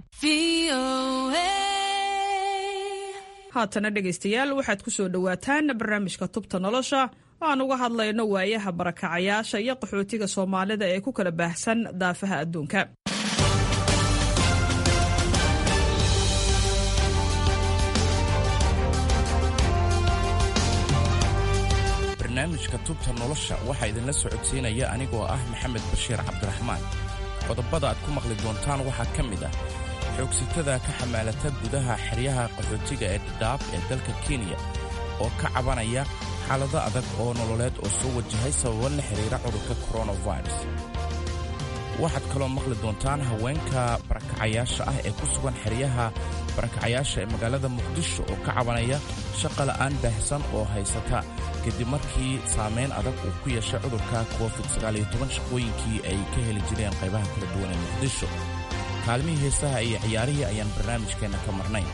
haatana dhegaystayaal waxaad ku soo dhowaataan barnaamijka tubta nolosha oo aan uga hadlayno waayaha barakacayaasha iyo qaxootiga soomaalida ee ku kala baahsan daafaha adduunka barnaamijka tubta nolosha waxaa idinla socodsiinaya anigoo ah maxamed bashiir cabdiraxmaan qodobada aad ku maqli doontaan waxaa ka mid ah xoogsitada ka xamaalata gudaha xeryaha qaxootiga ee dhadhaab ee dalka kenya oo ka cabanaya xaalado adag oo nololeed oo soo wajahay sababo la xidhiira cudurka koronavirus waxaad kaloo maqli doontaan haweenka barakacayaasha ah ee ku sugan xeryaha barakacayaasha ee magaalada muqdisho oo ka cabanaya shaqa la'aan baahsan oo haysata kadib markii saamayn adag uu ku yeeshay cudurka covid shaqooyinkii ay ka heli jireen qaybaha kala duwan ee muqdisho kaalmihii heesaha iyo ciyaarihii ayaan barnaamijkeenna ka marnayn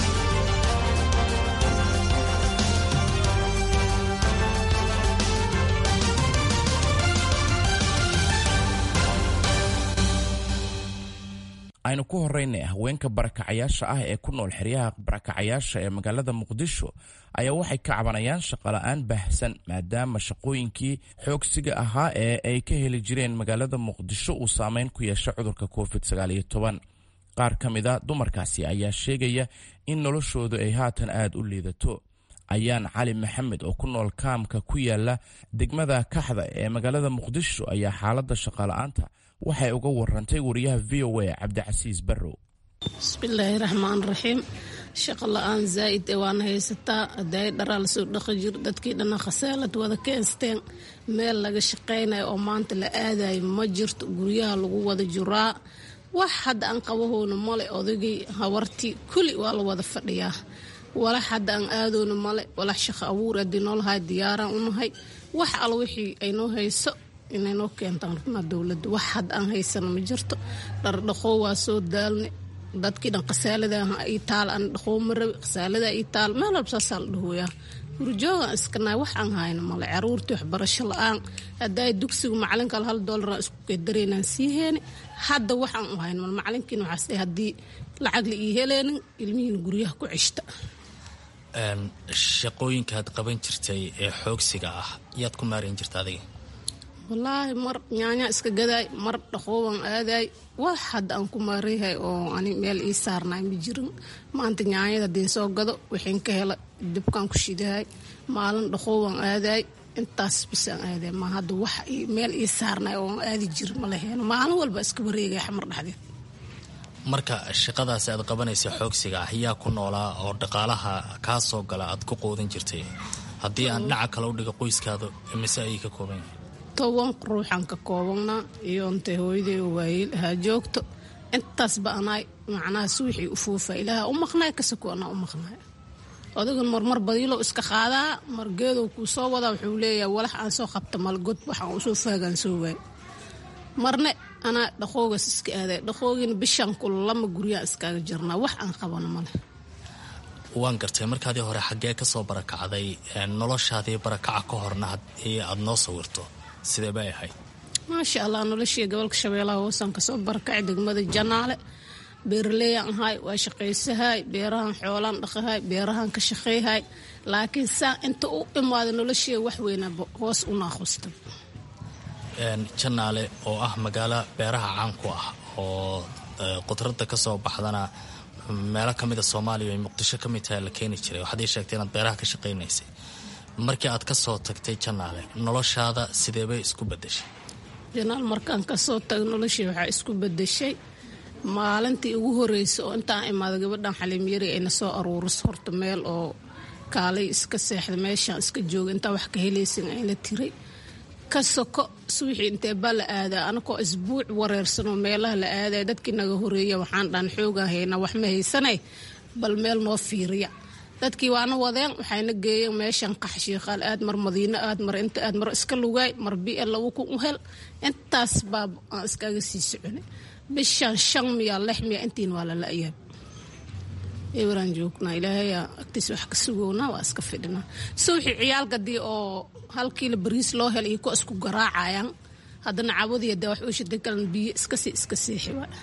aynu ku horraynay haweenka barakacayaasha ah ee ku nool xeryaha barakacayaasha ee magaalada muqdisho ayaa waxay ka cabanayaan shaqola'aan baahsan maadaama shaqooyinkii xoogsiga ahaa ee ay ka heli jireen magaalada muqdisho uu saameyn ku yeeshay cudurka covid qaar ka mid a dumarkaasi ayaa sheegaya in noloshoodu ay haatan aad u liidato ayaan cali maxamed oo ku nool kaamka ku yaala degmada kaxda ee magaalada muqdisho ayaa xaaladda shaqola'aanta waxay uga warantay wariyaha v o a cabdicasiis barrow bismillaahi raxmaan raxiim shaqo la-aan zaa'id ee waana haysataa hadaay dharaa lasoo dhaqi jir dadkii dhanna khasaalad wada keensteen meel laga shaqaynayo oo maanta la aadayo ma jirto guryaha lagu wada juraa wax hadda aan qabahoona male odagii habartii kulli waa la wada fadhiyaa walax hadda aan aadoona male walax shaqo abuur haddii noolahay diyaaraan unahay wax al wixii aynoo hayso inay noo keentaan runa dowladda wax hadda aan haysano ma jirto dhardhaqoo waa soo daalne dadkii dhan khasaalada ii taal aan dhaqoo ma rabi khasaalada ii taal meel walba saasaa la dhahoyaa hurjoogaan iskanahay wax aan hayno male caruurtii waxbarasho la-aan haddaay dugsigu macalinkaal hal doolaraan isku keedaraynaan sii heeni hadda waxaan u hayno mal macalinkiina waxaas dhahay haddii lacag la ii heleenin ilmihiina guryaha ku ceshta shaqooyinkaad qaban jirtay ee xoogsiga ah yaad ku maarayn jirta adiga wallaahi mar nyaanya iska gadaay mar dhaqoobaan aadaay wax hadda aan ku maarayhay oo ani meel ii saarnaay ma jirin maanta nyaanyada hadii soo gado waxayn ka hela dibkaan ku shidahay maalin dhaqoobaan aadaay intaas bisaan aadee ma hadda wax meel ii saarnay oo aadi jir ma laheeno maalin walba iska wareegaya xamar dhexdeed marka shaqadaasi aad qabanaysa xoogsiga ah yaa ku noolaa oo dhaqaalaha kaa soo gala aad ku quudin jirtay haddii aan dhinaca kale u dhiga qoyskaada mise ayay ka kooban yihiin toban ruuxaan ka koobannaa iyo intay hooyaday oo waayeel ahaa joogto intaasba anaay macnaha suwixii u fuufa ilaaha u maqnaay kasako anaa u maqnaay odagan marmar badiilow iska qaadaa margeedow kuu soo wadaa wuxuu leeyahay walax aan soo qabta malgod waxaan usoo faagaan soo waay marne anaa dhaqoogas iska aaday dhaqoogina bishaan kula lama guryaan iskaaga jirnaa wax aan qabano male waan gartay markaadii hore xaggee ka soo barakacday noloshaadii barakaca ka horna haddii aad noo sawirto sidee bay ahayd maasha allah noloshii gobolka shabeellaha hoosaan kasoo barakacay degmada janaale beeraleeyaan ahay waa shaqaysahay beerahan xoolaan dhaqahay beerahan ka shaqeyhay laakiin saa inta u imaada noloshii wax weynaaba hoos u naaqusta janaale oo ah magaalo beeraha caan ku ah oo qudradda ka soo baxdana meelo ka mida soomaaliya ay muqdisho ka mid tahay la keeni jiray waxaad ii sheegtay inaad beeraha ka shaqaynaysay markii aad ka soo tagtay janaale noloshaada sideebay isku bedeshay janaal markaan kasoo tago noloshii waxaa isku bedeshay maalintii ugu horreysay oo intaan imaada gabadhan xaliimyari ayna soo aruuriso horta meel oo kaalay iska seexda meeshaan iska jooga intaa wax ka helaysin ayna tiray ka soko suwixii intee baa la aadaa anakoo isbuuc wareersanoo meelaha la aadaya dadkii naga horeeya waxaan dhan xoogaan haynaa wax ma haysanay bal meel noo fiiriya dadkii waana wadeen waxayna geeyeen meeshan qaxshiiqaal aad mar madiino aad mar inta aad mar iska lugaay mar bi-e lagu ku hel intaas baa aan iskaga sii soconay bishan shan miya lix miya intiin waa lala ayaab eweraan joognaa ilaahayaa agtiisa wax ka sugownaa waa iska fidhinaa suwixii ciyaalkadii oo hal kiilo bariis loo hel iyo kuwa isku garaacayaan haddana cabadiya dee wax uu shiday kalan biyo iskasii iska seexi waa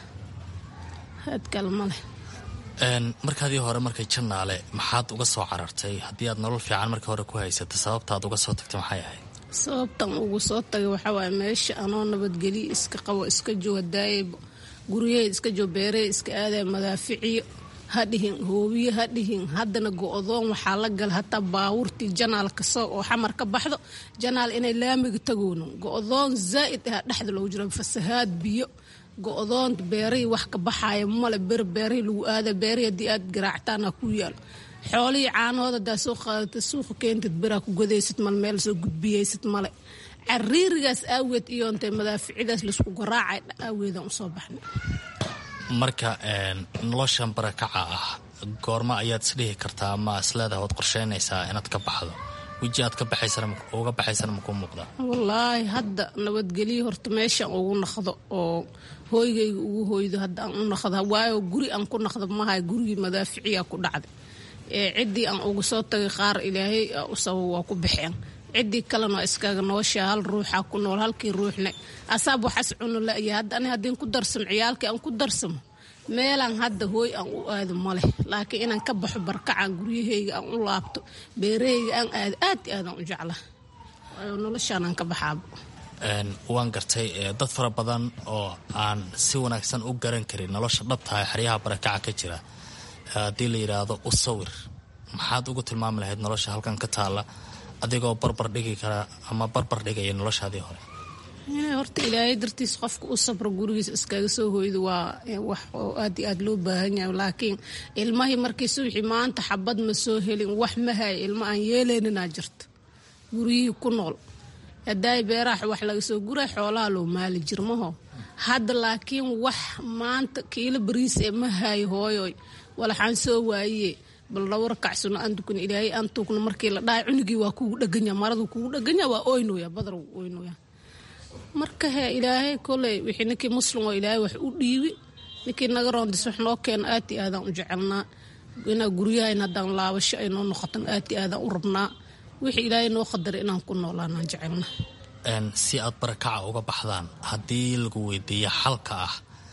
had kale ma leh markaadii hore markay janaale maxaad uga soo carartay haddii aad nolol fiican markii hore ku haysata sababtaad uga soo tagtay maxay ahayd sababtan ugu soo tagay waxaa waaye meesha anoo nabadgelyo iska qabo iska jooga daayay guryaheed iska joo beeraheed iska aadaya madaaficiyo ha dhihin hoobiye ha dhihin haddana go-doon waxaa la gala hataa baawurtii janaal kasoo oo xamar ka baxdo janaal inay laamiga tagoono go-doon zaa'id ah dhexda loogu jiro fasahaad biyo go-doon beerahii wax ka baxaaya male ber beerahii lagu aada beerahii haddii aad garaactaana ku yaalo xoolihii caanahooda hadaa soo qaadata suuqa keentid beraa ku godaysad male meel soo gudbiyaysad male cariirigaas aaweed iyo intay madaaficidaas laisku garaacay aaweedaan usoo baxnay marka noloshan barakaca ah goorma ayaad isdhihi kartaa ma isleedaha waad qorsheynaysaa inaad ka baxdo weji aad ka baxaysuga baxaysana makuu muuqda wallaahi hadda nabadgelyo horta meeshaan ugu naqdo oo hooygayga ugu hoydo hadda aan u naqda waayo guri aan ku naqdo mahay gurigii madaaficiyaa ku dhacday ee ciddii aan uga soo tagay qaar ilaahay usaba waa ku baxeen ciddii kalena iskaga nooshaa hal ruuxaa ku nool halkii ruuxna asaab waxas cuno la'ya hadda ani haddiin ku darsamo ciyaalkii aan ku darsamo meelaan hadda hooy aan u aado ma leh laakiin inaan ka baxo barkacaan guryahayga aan u laabto beerahayga aan aado aad i aadaan u jecla waayo noloshaanaan ka baxaaba waan gartay dad fara badan oo aan si wanaagsan u garan karin nolosha dhabtaha xeryaha barakaca ka jira haddii la yidhaahdo u sawir maxaad ugu tilmaami lahayd nolosha halkan ka taalla adigoo barbar dhigi kara ama barbar dhigaya noloshaadii hore horta ilaahay dartiis qofka u sabro gurigiis iskaga soo hoydo waa wax oo aad iyo aad loo baahan yahay laakiin ilmahii markii suwixii maanta xabad ma soo helin wax ma haya ilma aan yeeleyninaa jirta guryihii ku nool hadaay beeraha wax laga soo guray xoolaha loo maali jirmaho hadda laakiin wax maanta kiilo bariis ee ma hayo hooyoy walaxaan soo waaye bal labo rakacsano aan tukun ilaahay aan tuugno markii la dhahay cunugii waa kugu dheganya maradu kugu dheganya waa oynoya badar wuu oynoya marka he ilaahay koley wixii ninkii muslim oo ilaahay wax u dhiibi ninkii naga roondis wax noo keeno aad i aadaan u jecelnaa inaa guryahayn haddaan laabasho ay noo noqotan aad i aadaan u rabnaa wixii ilaahay noo qadaray inaan ku noolaanaan jecelna si aad barakaca uga baxdaan haddii lagu weydiiyo xalka ah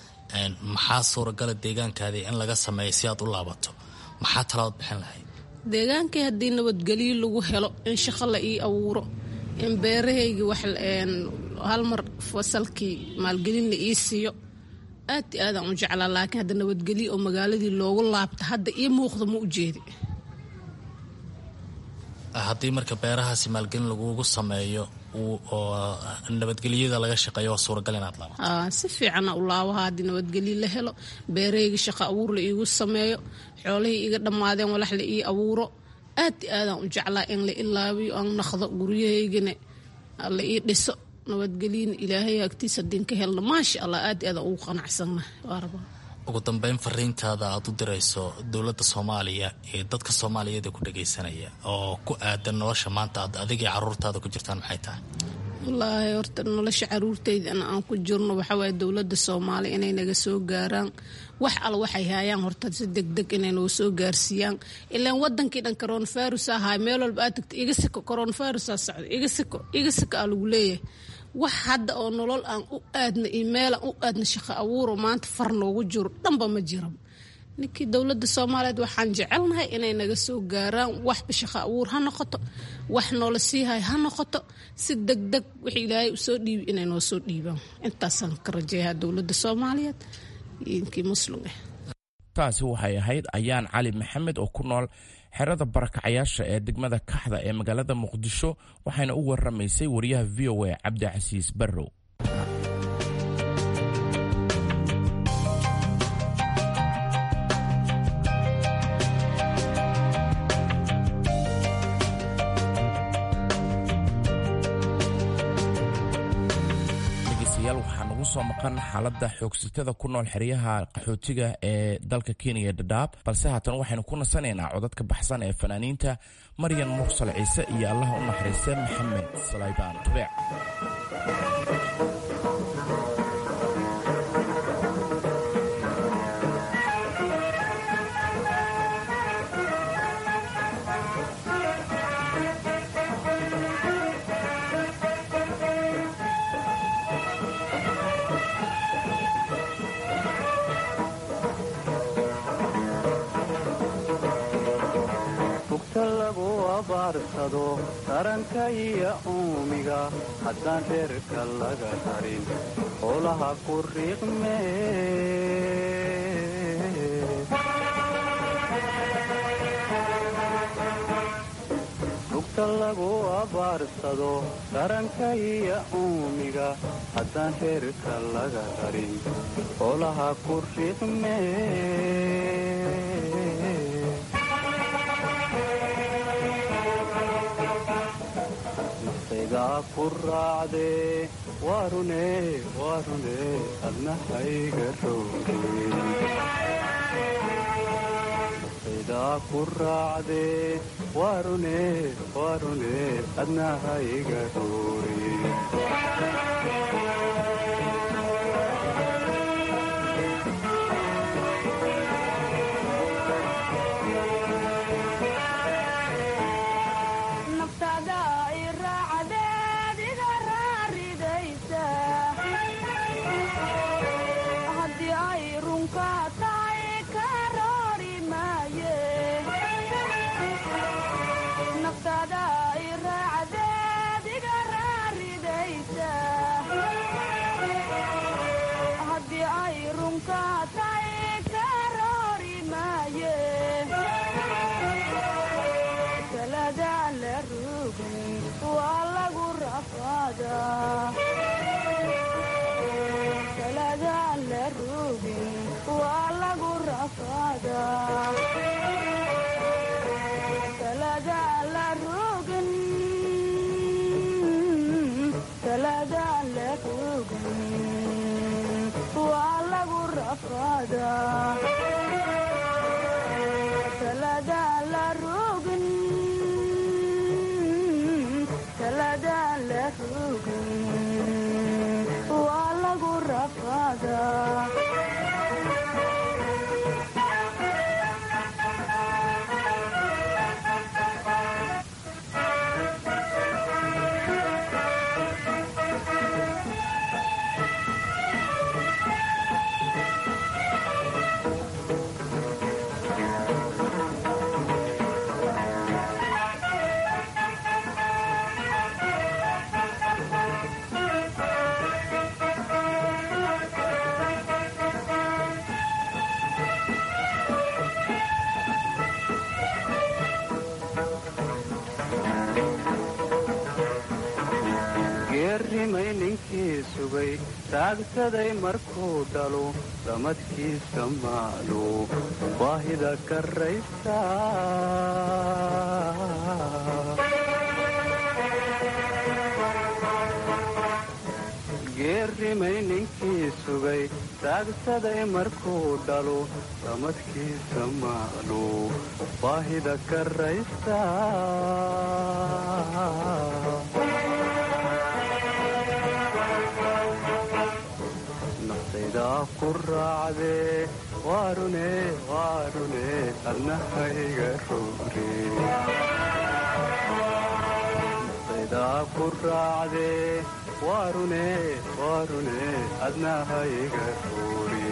maxaa suuragala deegaankaadii in laga sameeyo si aad u laabato maxaa talabaad bixin lahayd deegaankii haddii nabadgelyo lagu helo in shaqo la ii abuuro in beerahaygii wax hal mar fasalkii maalgelin la ii siiyo aad i aadaan u jeclaa laakiin hadda nabadgelyo oo magaaladii loogu laabta hadda ii muuqda ma u jeedi haddii marka beerahaasi maalgelin lagugu sameeyo oo nabadgelyada laga shaqeeyo waa suuragal inaad laabo si fiicana u laabaha haddii nabadgelyo la helo beerahayga shaqo abuur la iigu sameeyo xoolahii iga dhammaadeen walax la ii abuuro aad i aadaan u jeclaa in la ilaabiyo aan naqdo guryahaygana la ii dhiso nabadgelyana ilaahay agtiisa hadiin ka helno maasha allah aad i aadaan ugu qanacsanna waa rabaa ugu dambeyn fariintaada aad u dirayso dowladda soomaaliya ee dadka soomaaliyeed ee ku dhagaysanaya oo ku aadan nolosha maanta aad adigii caruurtaada ku jirtaan maxay tahay wallaahi horta nolosha caruurtaydana aan ku jirno waxawaaye dowladda soomaaliya inay naga soo gaaraan wax al waxay haayaan horta si degdeg inay nagu soo gaarsiiyaan ilaan wadankii dhan coronavirus ahaa meel walba aad tagta iga siko coronavirusaa socda iga siko iga siko aa lagu leeyahay wax hadda oo nolol aan u aadna iyo meelaan u aadna shaqo abuuro maanta far noogu jiro dhanba ma jira ninkii dowladda soomaaliyeed waxaan jecelnahay inay naga soo gaaraan waxba shaqo abuur ha noqoto wax noola siihay ha noqoto si degdeg wix ilaahay usoo dhiibi inay noo soo dhiibaan intaasaan ka rajeeyaa dowladda soomaaliyeed iyo inkii muslim ah taasi waxay ahayd ayaan cali maxamed oo ku nool xerada barakacayaasha ee degmada kaxda ee magaalada muqdisho waxayna u waramaysay wariyaha v o a cabdicasiis barrow waxaa nagu soo maqan xaalada xoogsitada ku nool xeryaha qaxootiga ee dalka kenya dhadhaab balse haatan waxaynu ku nasanaynaa codadka baxsan ee fanaaniinta maryan mursal ciise iyo allaha u naxariista maxamed salaybaan tubeec taranka iyo uumiga haddaan reerka laga harin howlaha ku riiqme rugta lagu abaarsado taranka iyo uumiga haddaan reerka laga harin howlaha ku riiqme ku raacde warune warune adnahayga rowgeeda ku raacde warune warune adnahayga roore sugay taagsaday markuu dhalo ramadkiisa maalo baahida karaysa geerrimay ninkii sugay taagsaday markuu dhalo ramadkiisa maalo baahida karaysa naftaydaa ku raacdee waarune waarune adnahayga roore naftaydaa ku raacdee waarune waarune adnahayga roore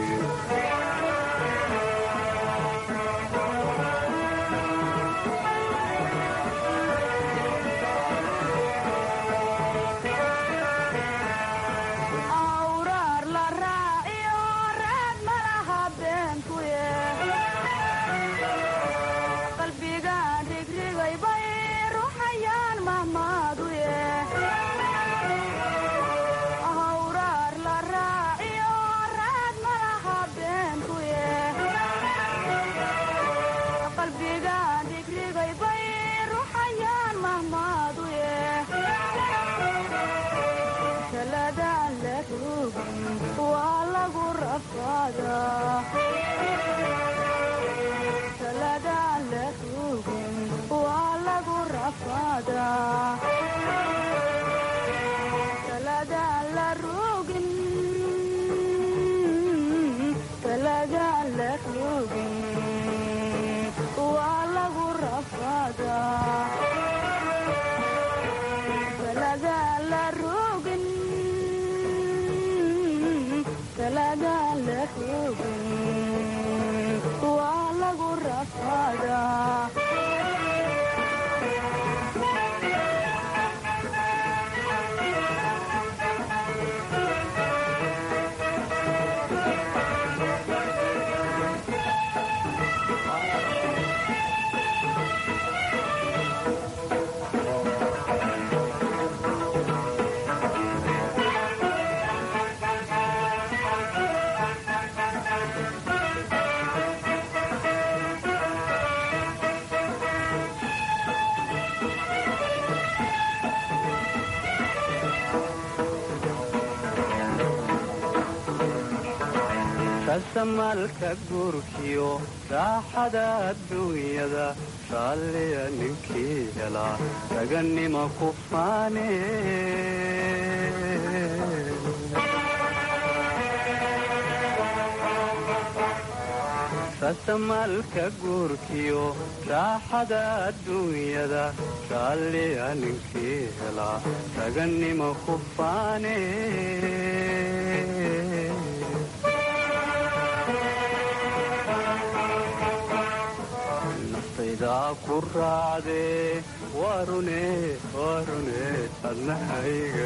rasamalka guurkiyo raaxada adduunyada raalliya ninkii helaa ragannima ku faane rasamalka guurkiyo raaxada adduunyada raalliya ninkii helaa ragannima ku faane ku raacdee waarune waarune adnahayga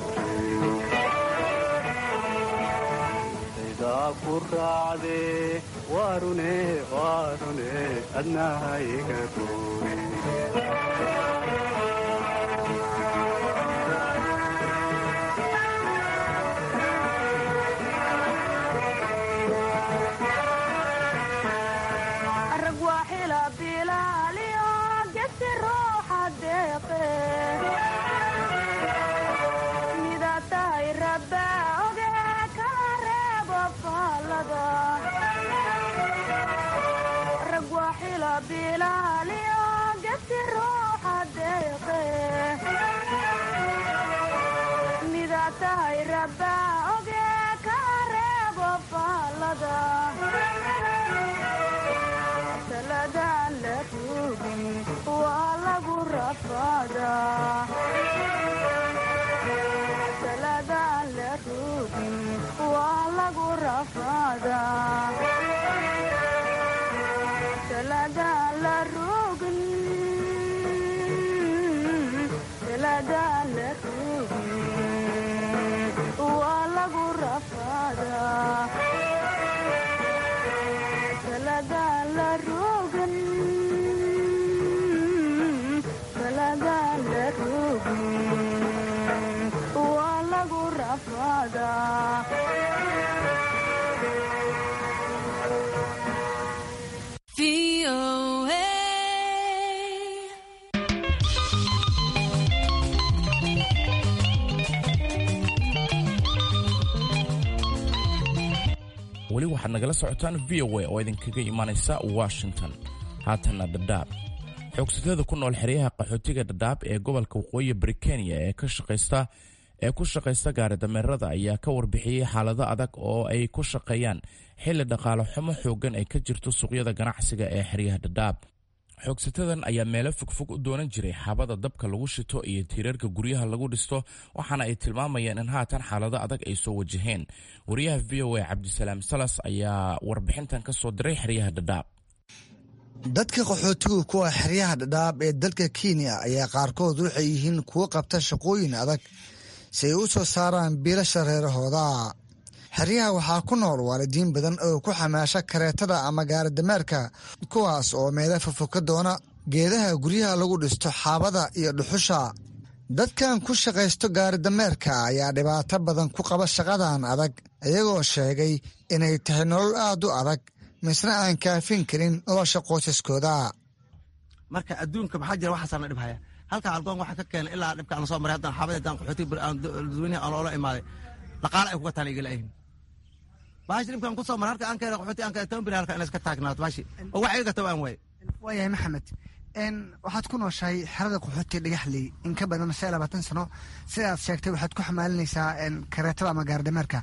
roogtaydaa ku raacdee waarune waarune adnahayga rooge waa lagu rafaa weli waxaad nagala socotaan v o a oo idinkaga imaanaysa washington haatanna dhadhaab xoogsatada ku nool xeryaha qaxootiga dhadhaab ee gobolka waqooyi bari kenya ee ka shaqaysta ee ku shaqaysta gaaridameerada ayaa ka warbixiyey xaalado adag oo ay ku shaqeeyaan xilli dhaqaale xumo xooggan ay ka jirto suuqyada ganacsiga ee xeryaha dhadhaab xoogsatadan ayaa meelo fogfog u doonan jiray xabada dabka lagu shito iyo tiirarka guryaha lagu dhisto waxaana ay tilmaamayeen in haatan xaalado adag ay soo wajaheen wariyaha v o a cabdisalaam salas ayaa warbixintan ka soo diray xeryaha dhadhaab dadka qaxootigu kuwa xeryaha dhadhaab ee dalka kenya ayaa qaarkood waxay yihiin kuwo qabta shaqooyin adag si ay u soo saaraan biilasha reerahooda xeryaha waxaa ku nool waalidiin badan oo ku xamaasha kareetada ama gaaridameerka kuwaas oo meelo fofoka doona geedaha guryaha lagu dhisto xaabada iyo dhuxusha dadkan ku shaqaysto gaaridameerka ayaa dhibaato badan ku qaba shaqadan adag iyagoo sheegay inay tahay nolol aad u adag misna aan kaafin karin nolosha qoysaskooda marka adduunka maxaa jira waxaasaa na dhibhaya halka algoon waxaa ka keenay ilaa dhibka aan soo maray haddana xaabada haddaan qaxootiga dadweynaha aan oola imaaday dhaqaale ay kuga taana igala ahin baashi dhibkaan ku soo maray halka aan keena qaxooti aan keena toban beri halka inay iska taagnaato baashi oo wax iga gata aan waaye waayahay maxamed waxaad ku nooshahay xerada qaxootiga dhagaxley in ka badan shan labaatan sano sidaad sheegtay waxaad ku xamaalinaysaa kareetada ama gaardameerka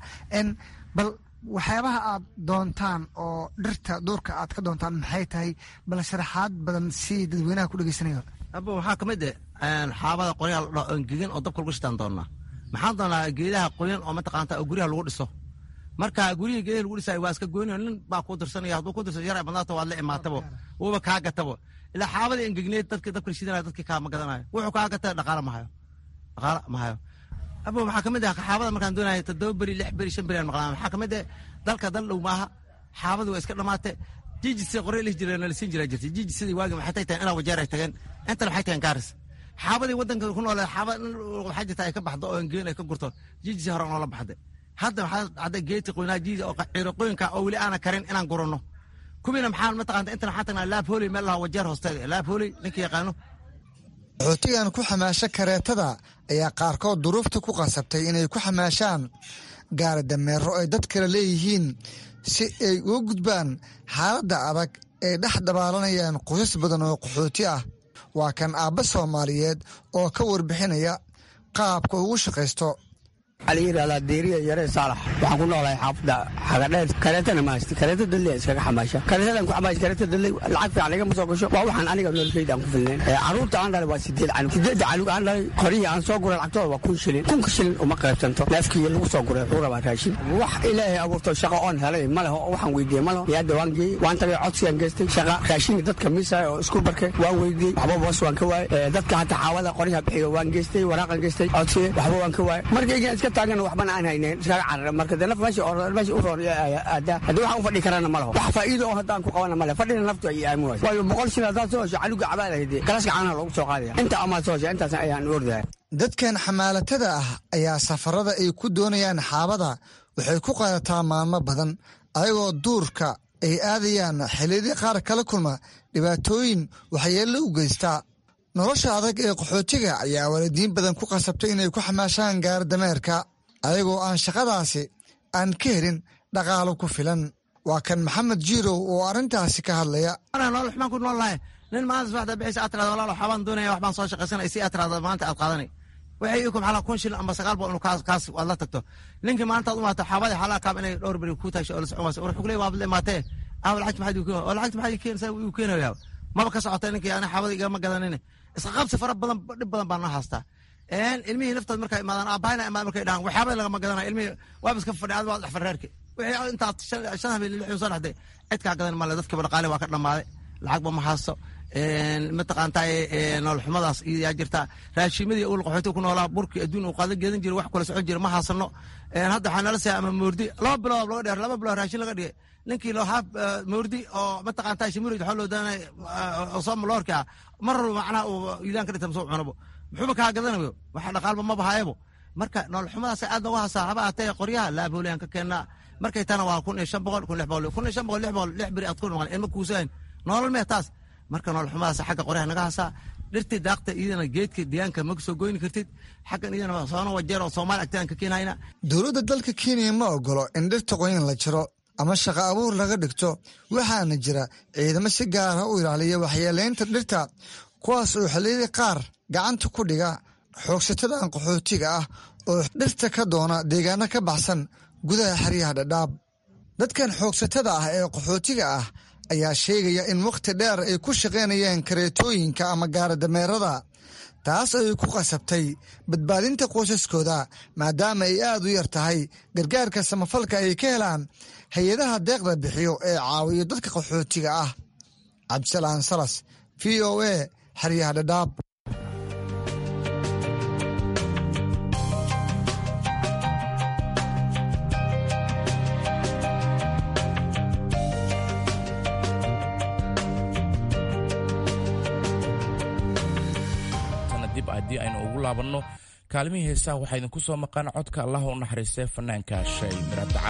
bal waxyaabaha aad doontaan oo dhirta duurka aad ka doontaan maxay tahay bal sharaxaad badan si dadweynaha ku dhegeysanayo abo waxaa kamid eh xaabada qoryaha la dhaho engegan oo dabka lagu shitaan doonaa maxaan doonaa geedaha qoyan oo mataqaanta oo guryaha lagu dhiso marka guryihi geedaha lagu dhisayo waa iska goynayo nin baa kuu dirsanaya hadduu ku dirsan yar badnaata waad la imaatabo wuuba kaa gatabo ilaa xaabada engegneed dadka dabka shidanaya dadkii kaama gadanayo wuxuu kaa gata dhaqaala ma hayo dhaqaala ma hayo abo waxaa kamid ah xaabada markaan doonaya toddoba beri lix beri shan beri aan maqlaan waxaa kamid ah dalka dal dhow maaha xaabadu waa iska dhamaate jijisa qoryo lihi jira nalisiin jira jirtay jijisadii waagi maxay tahay inaa wajeer ay tageen intana waxay tahay gaaris xaabadii wadanka ku noole xaabad waxaa jirta ay ka baxdo oo engeen ay ka gurto jijisi hore noola baxday hadda waxaa dhacday geeti qoynaa jiiji oo ciiroqooyinka oo weli aana karin inaan gurano kuwiina maxaa mataqaanta intana waxaan tagnaa laab hooley meel lahaa wajeer hoosteeda laab hooley ninka yaqaano qaxootigan ku xamaasha kareetada ayaa qaarkood duruufta ku qasabtay inay ku xamaashaan gaari dameero ay dad kale leeyihiin si ay uga gudbaan xaaladda adag ay dhex dabaalanayaan qoysas badan oo qaxooti ah waa kan aabba soomaaliyeed oo ka warbixinaya qaabka ugu shaqaysto waxaa la yidhahdaa deeriya yaree saalax waxaan ku noolahay xaafadda xagadheer kareetana ma haysta kareeta dalle iskaga xamaasha kareetadan ku xamaasha kareeta dalle lacag fiican igama soo gasho waa waxaan aniga noloshayda aan ku filnayn carruurta aan dhalay waa sideed canug sideedda canug aan dhalay qorihii aan soo guray lacagtooda waa kun shilin kunka shilin uma qaybsanto neefkii lagu soo guray wuxuu rabaa raashin wax ilaahay abuurto shaqo oon helay ma leho waxaan weydiiyey ma leho yaadda waan geeyey waan tagay codsigaan geystay shaqa raashinka dadka miisaya oo isku barkay waan weydiiyey waxba boos waan ka waayey dadka hataa xaawada qoryaha bixiga waan geystay waraaqan geystay codsiye waxba waan ka waayey markaygan iska taagan waxbana aan haynayn iskaga cararay marka dee naf meesha meesha u roon aadaa haddii waxaan u fadhi karana ma laho wax faa'iido oo haddaan ku qabana ma leh fadhina naftu ay aamin wayso waayo boqol shil haddaad soo hesho canuga cabaad ahayde galaska caanaha loogu soo qaadaya inta amaad soo hesha intaas ayaan ordahay dadkan xamaalatada ah ayaa safarada ay ku doonayaan xaabada waxay ku qaadataa maalmo badan ayagoo duurka ay aadayaan xilliyadii qaar kala kulma dhibaatooyin waxyeello u geystaa nolosha adag ee qaxootiga ayaa waalidiin badan ku qasabtay inay ku xamaashaan gaardameerka ayagoo aan shaqadaasi aan ka helin dhaqaalo ku filan waa kan maxamed jiirow oo arrintaasi ka hadlaya nolol xumaan ku nool lahay nin maanta subaxda bixisa aad tirada walaal waxbaan doonaya waxbaan soo shaqaysanaya si aad tirada maanta aad qaadanay waxay ikum xalaa kun shilin amba sagaal boqol kaas kaas waad la tagto ninkii maanta aad u maato xaabadii xalaa kaab inay dhowr beri ku taasho oo la socon wayso war xuglee waabad la imaatee aaw lacagta maxaad iu oo lacagta maxaad keenaysaa uu keenayaa maba ka socotay ninkii ani xaabada igama gadanine isqa qabsi fara badan dhib badan baan noo haastaa ilmihii naftood markay imaadaan aabahayna imaad markay dhahaan waxyaabada lagama gadanayo ilmihii waaba iska fadhi adiga waa dhex farreerki wixii intaad shan habeen lixdan soo dhexday cid kaa gadan male dadkiiba dhaqaale waa ka dhammaaday lacagba ma haasto mataqaantaa nololxumadaas yaa jirta raashimadii ul qaxooti ku noolaa burkii adduun uu qaadan geedan jiray wax kula socon jira ma haasano hadda waxaa nala siyaa ama moordi laba bilood laga dheer laba bilood raashin laga dhigay ninkii loo haaf moordi oo mataqaantaa shimurid waxaa loo daanay sooma loorka ah mar walba macnaha uu iidaan ka dhigta masoo cunabo muxuuba kaa gadanayo waxa dhaqaalba ma bahayabo marka nololxumadaas aad nooga hasaa haba atee qoryaha laaboolayaan ka keennaa markay tana waa kun iyo shan boqol kun lix boqol kun iyo shan boqol lix boqol lix beri aad ku maqan ilma kuusayn nolol mee taas marka nololxumadaas xagga qoryaha naga hasaa dhirtii daaqta iyadana geedka deegaanka ma soo goyni kartid xaggan iyadana soona wajeer oo soomaali agtaan ka keenhayna dowladda dalka kenya ma ogolo in dhirta qoyan la jiro ama shaqo abuur laga dhigto waxaana jira ciidamo si gaara u ilaaliya waxyeelaynta dhirta kuwaas oo xilliyadii qaar gacanta ku dhiga xoogsatadan qaxootiga ah oo dhirta ka doona deegaano ka baxsan gudaha xeryaha dhadhaab dadkan xoogsatada ah ee qaxootiga ah ayaa sheegaya in wakhti dheer ay ku shaqaynayeen kareetooyinka ama gaaradameerada taas ay ku qasabtay badbaadinta qoysaskooda maadaama ay aad u yar tahay gargaarka samafalka ay ka helaan hay-adaha deeqda bixiyo ee caawiyo dadka qaxootiga ah cabdisalaan salas v o a xeryaha dhadhaab dib haddii aynu ugu laabanno kaalmihii heesaha waxaa idinku soo maqan codka allah u naxariistay fanaanka shay miradacar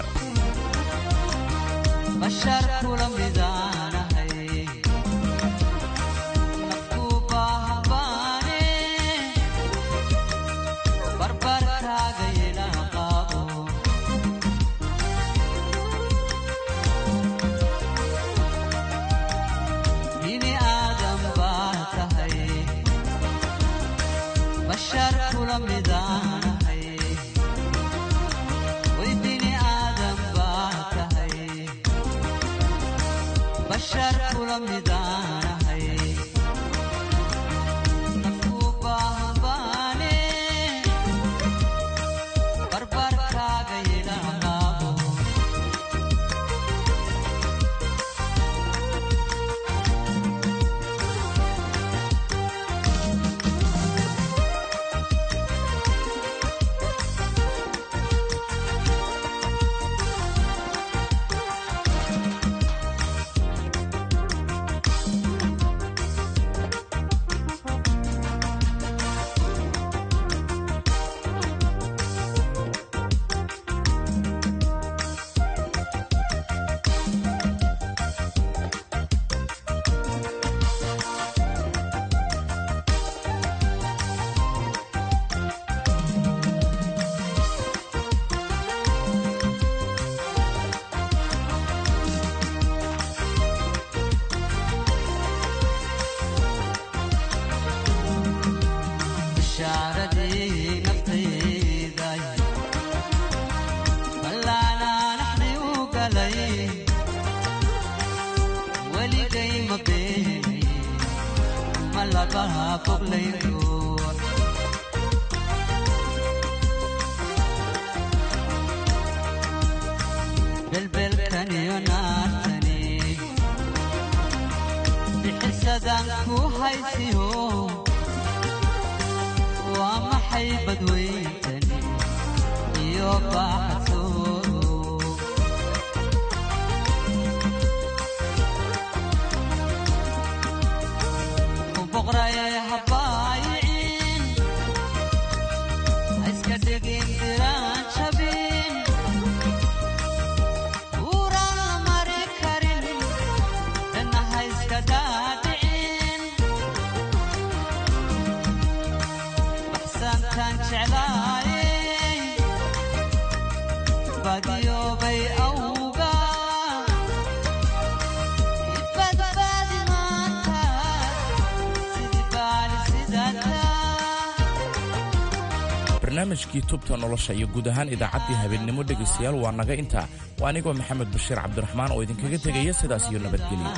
barnaamijkii tubta nolosha iyo guud ahaan idaacaddii habeennimo dhegaystayaal waa naga intaa waa anigoo maxamed bashiir cabdiraxmaan oo idinkaga tegaya sidaas iyo nabadgelyo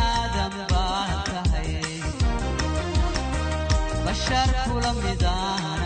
bashar kula mida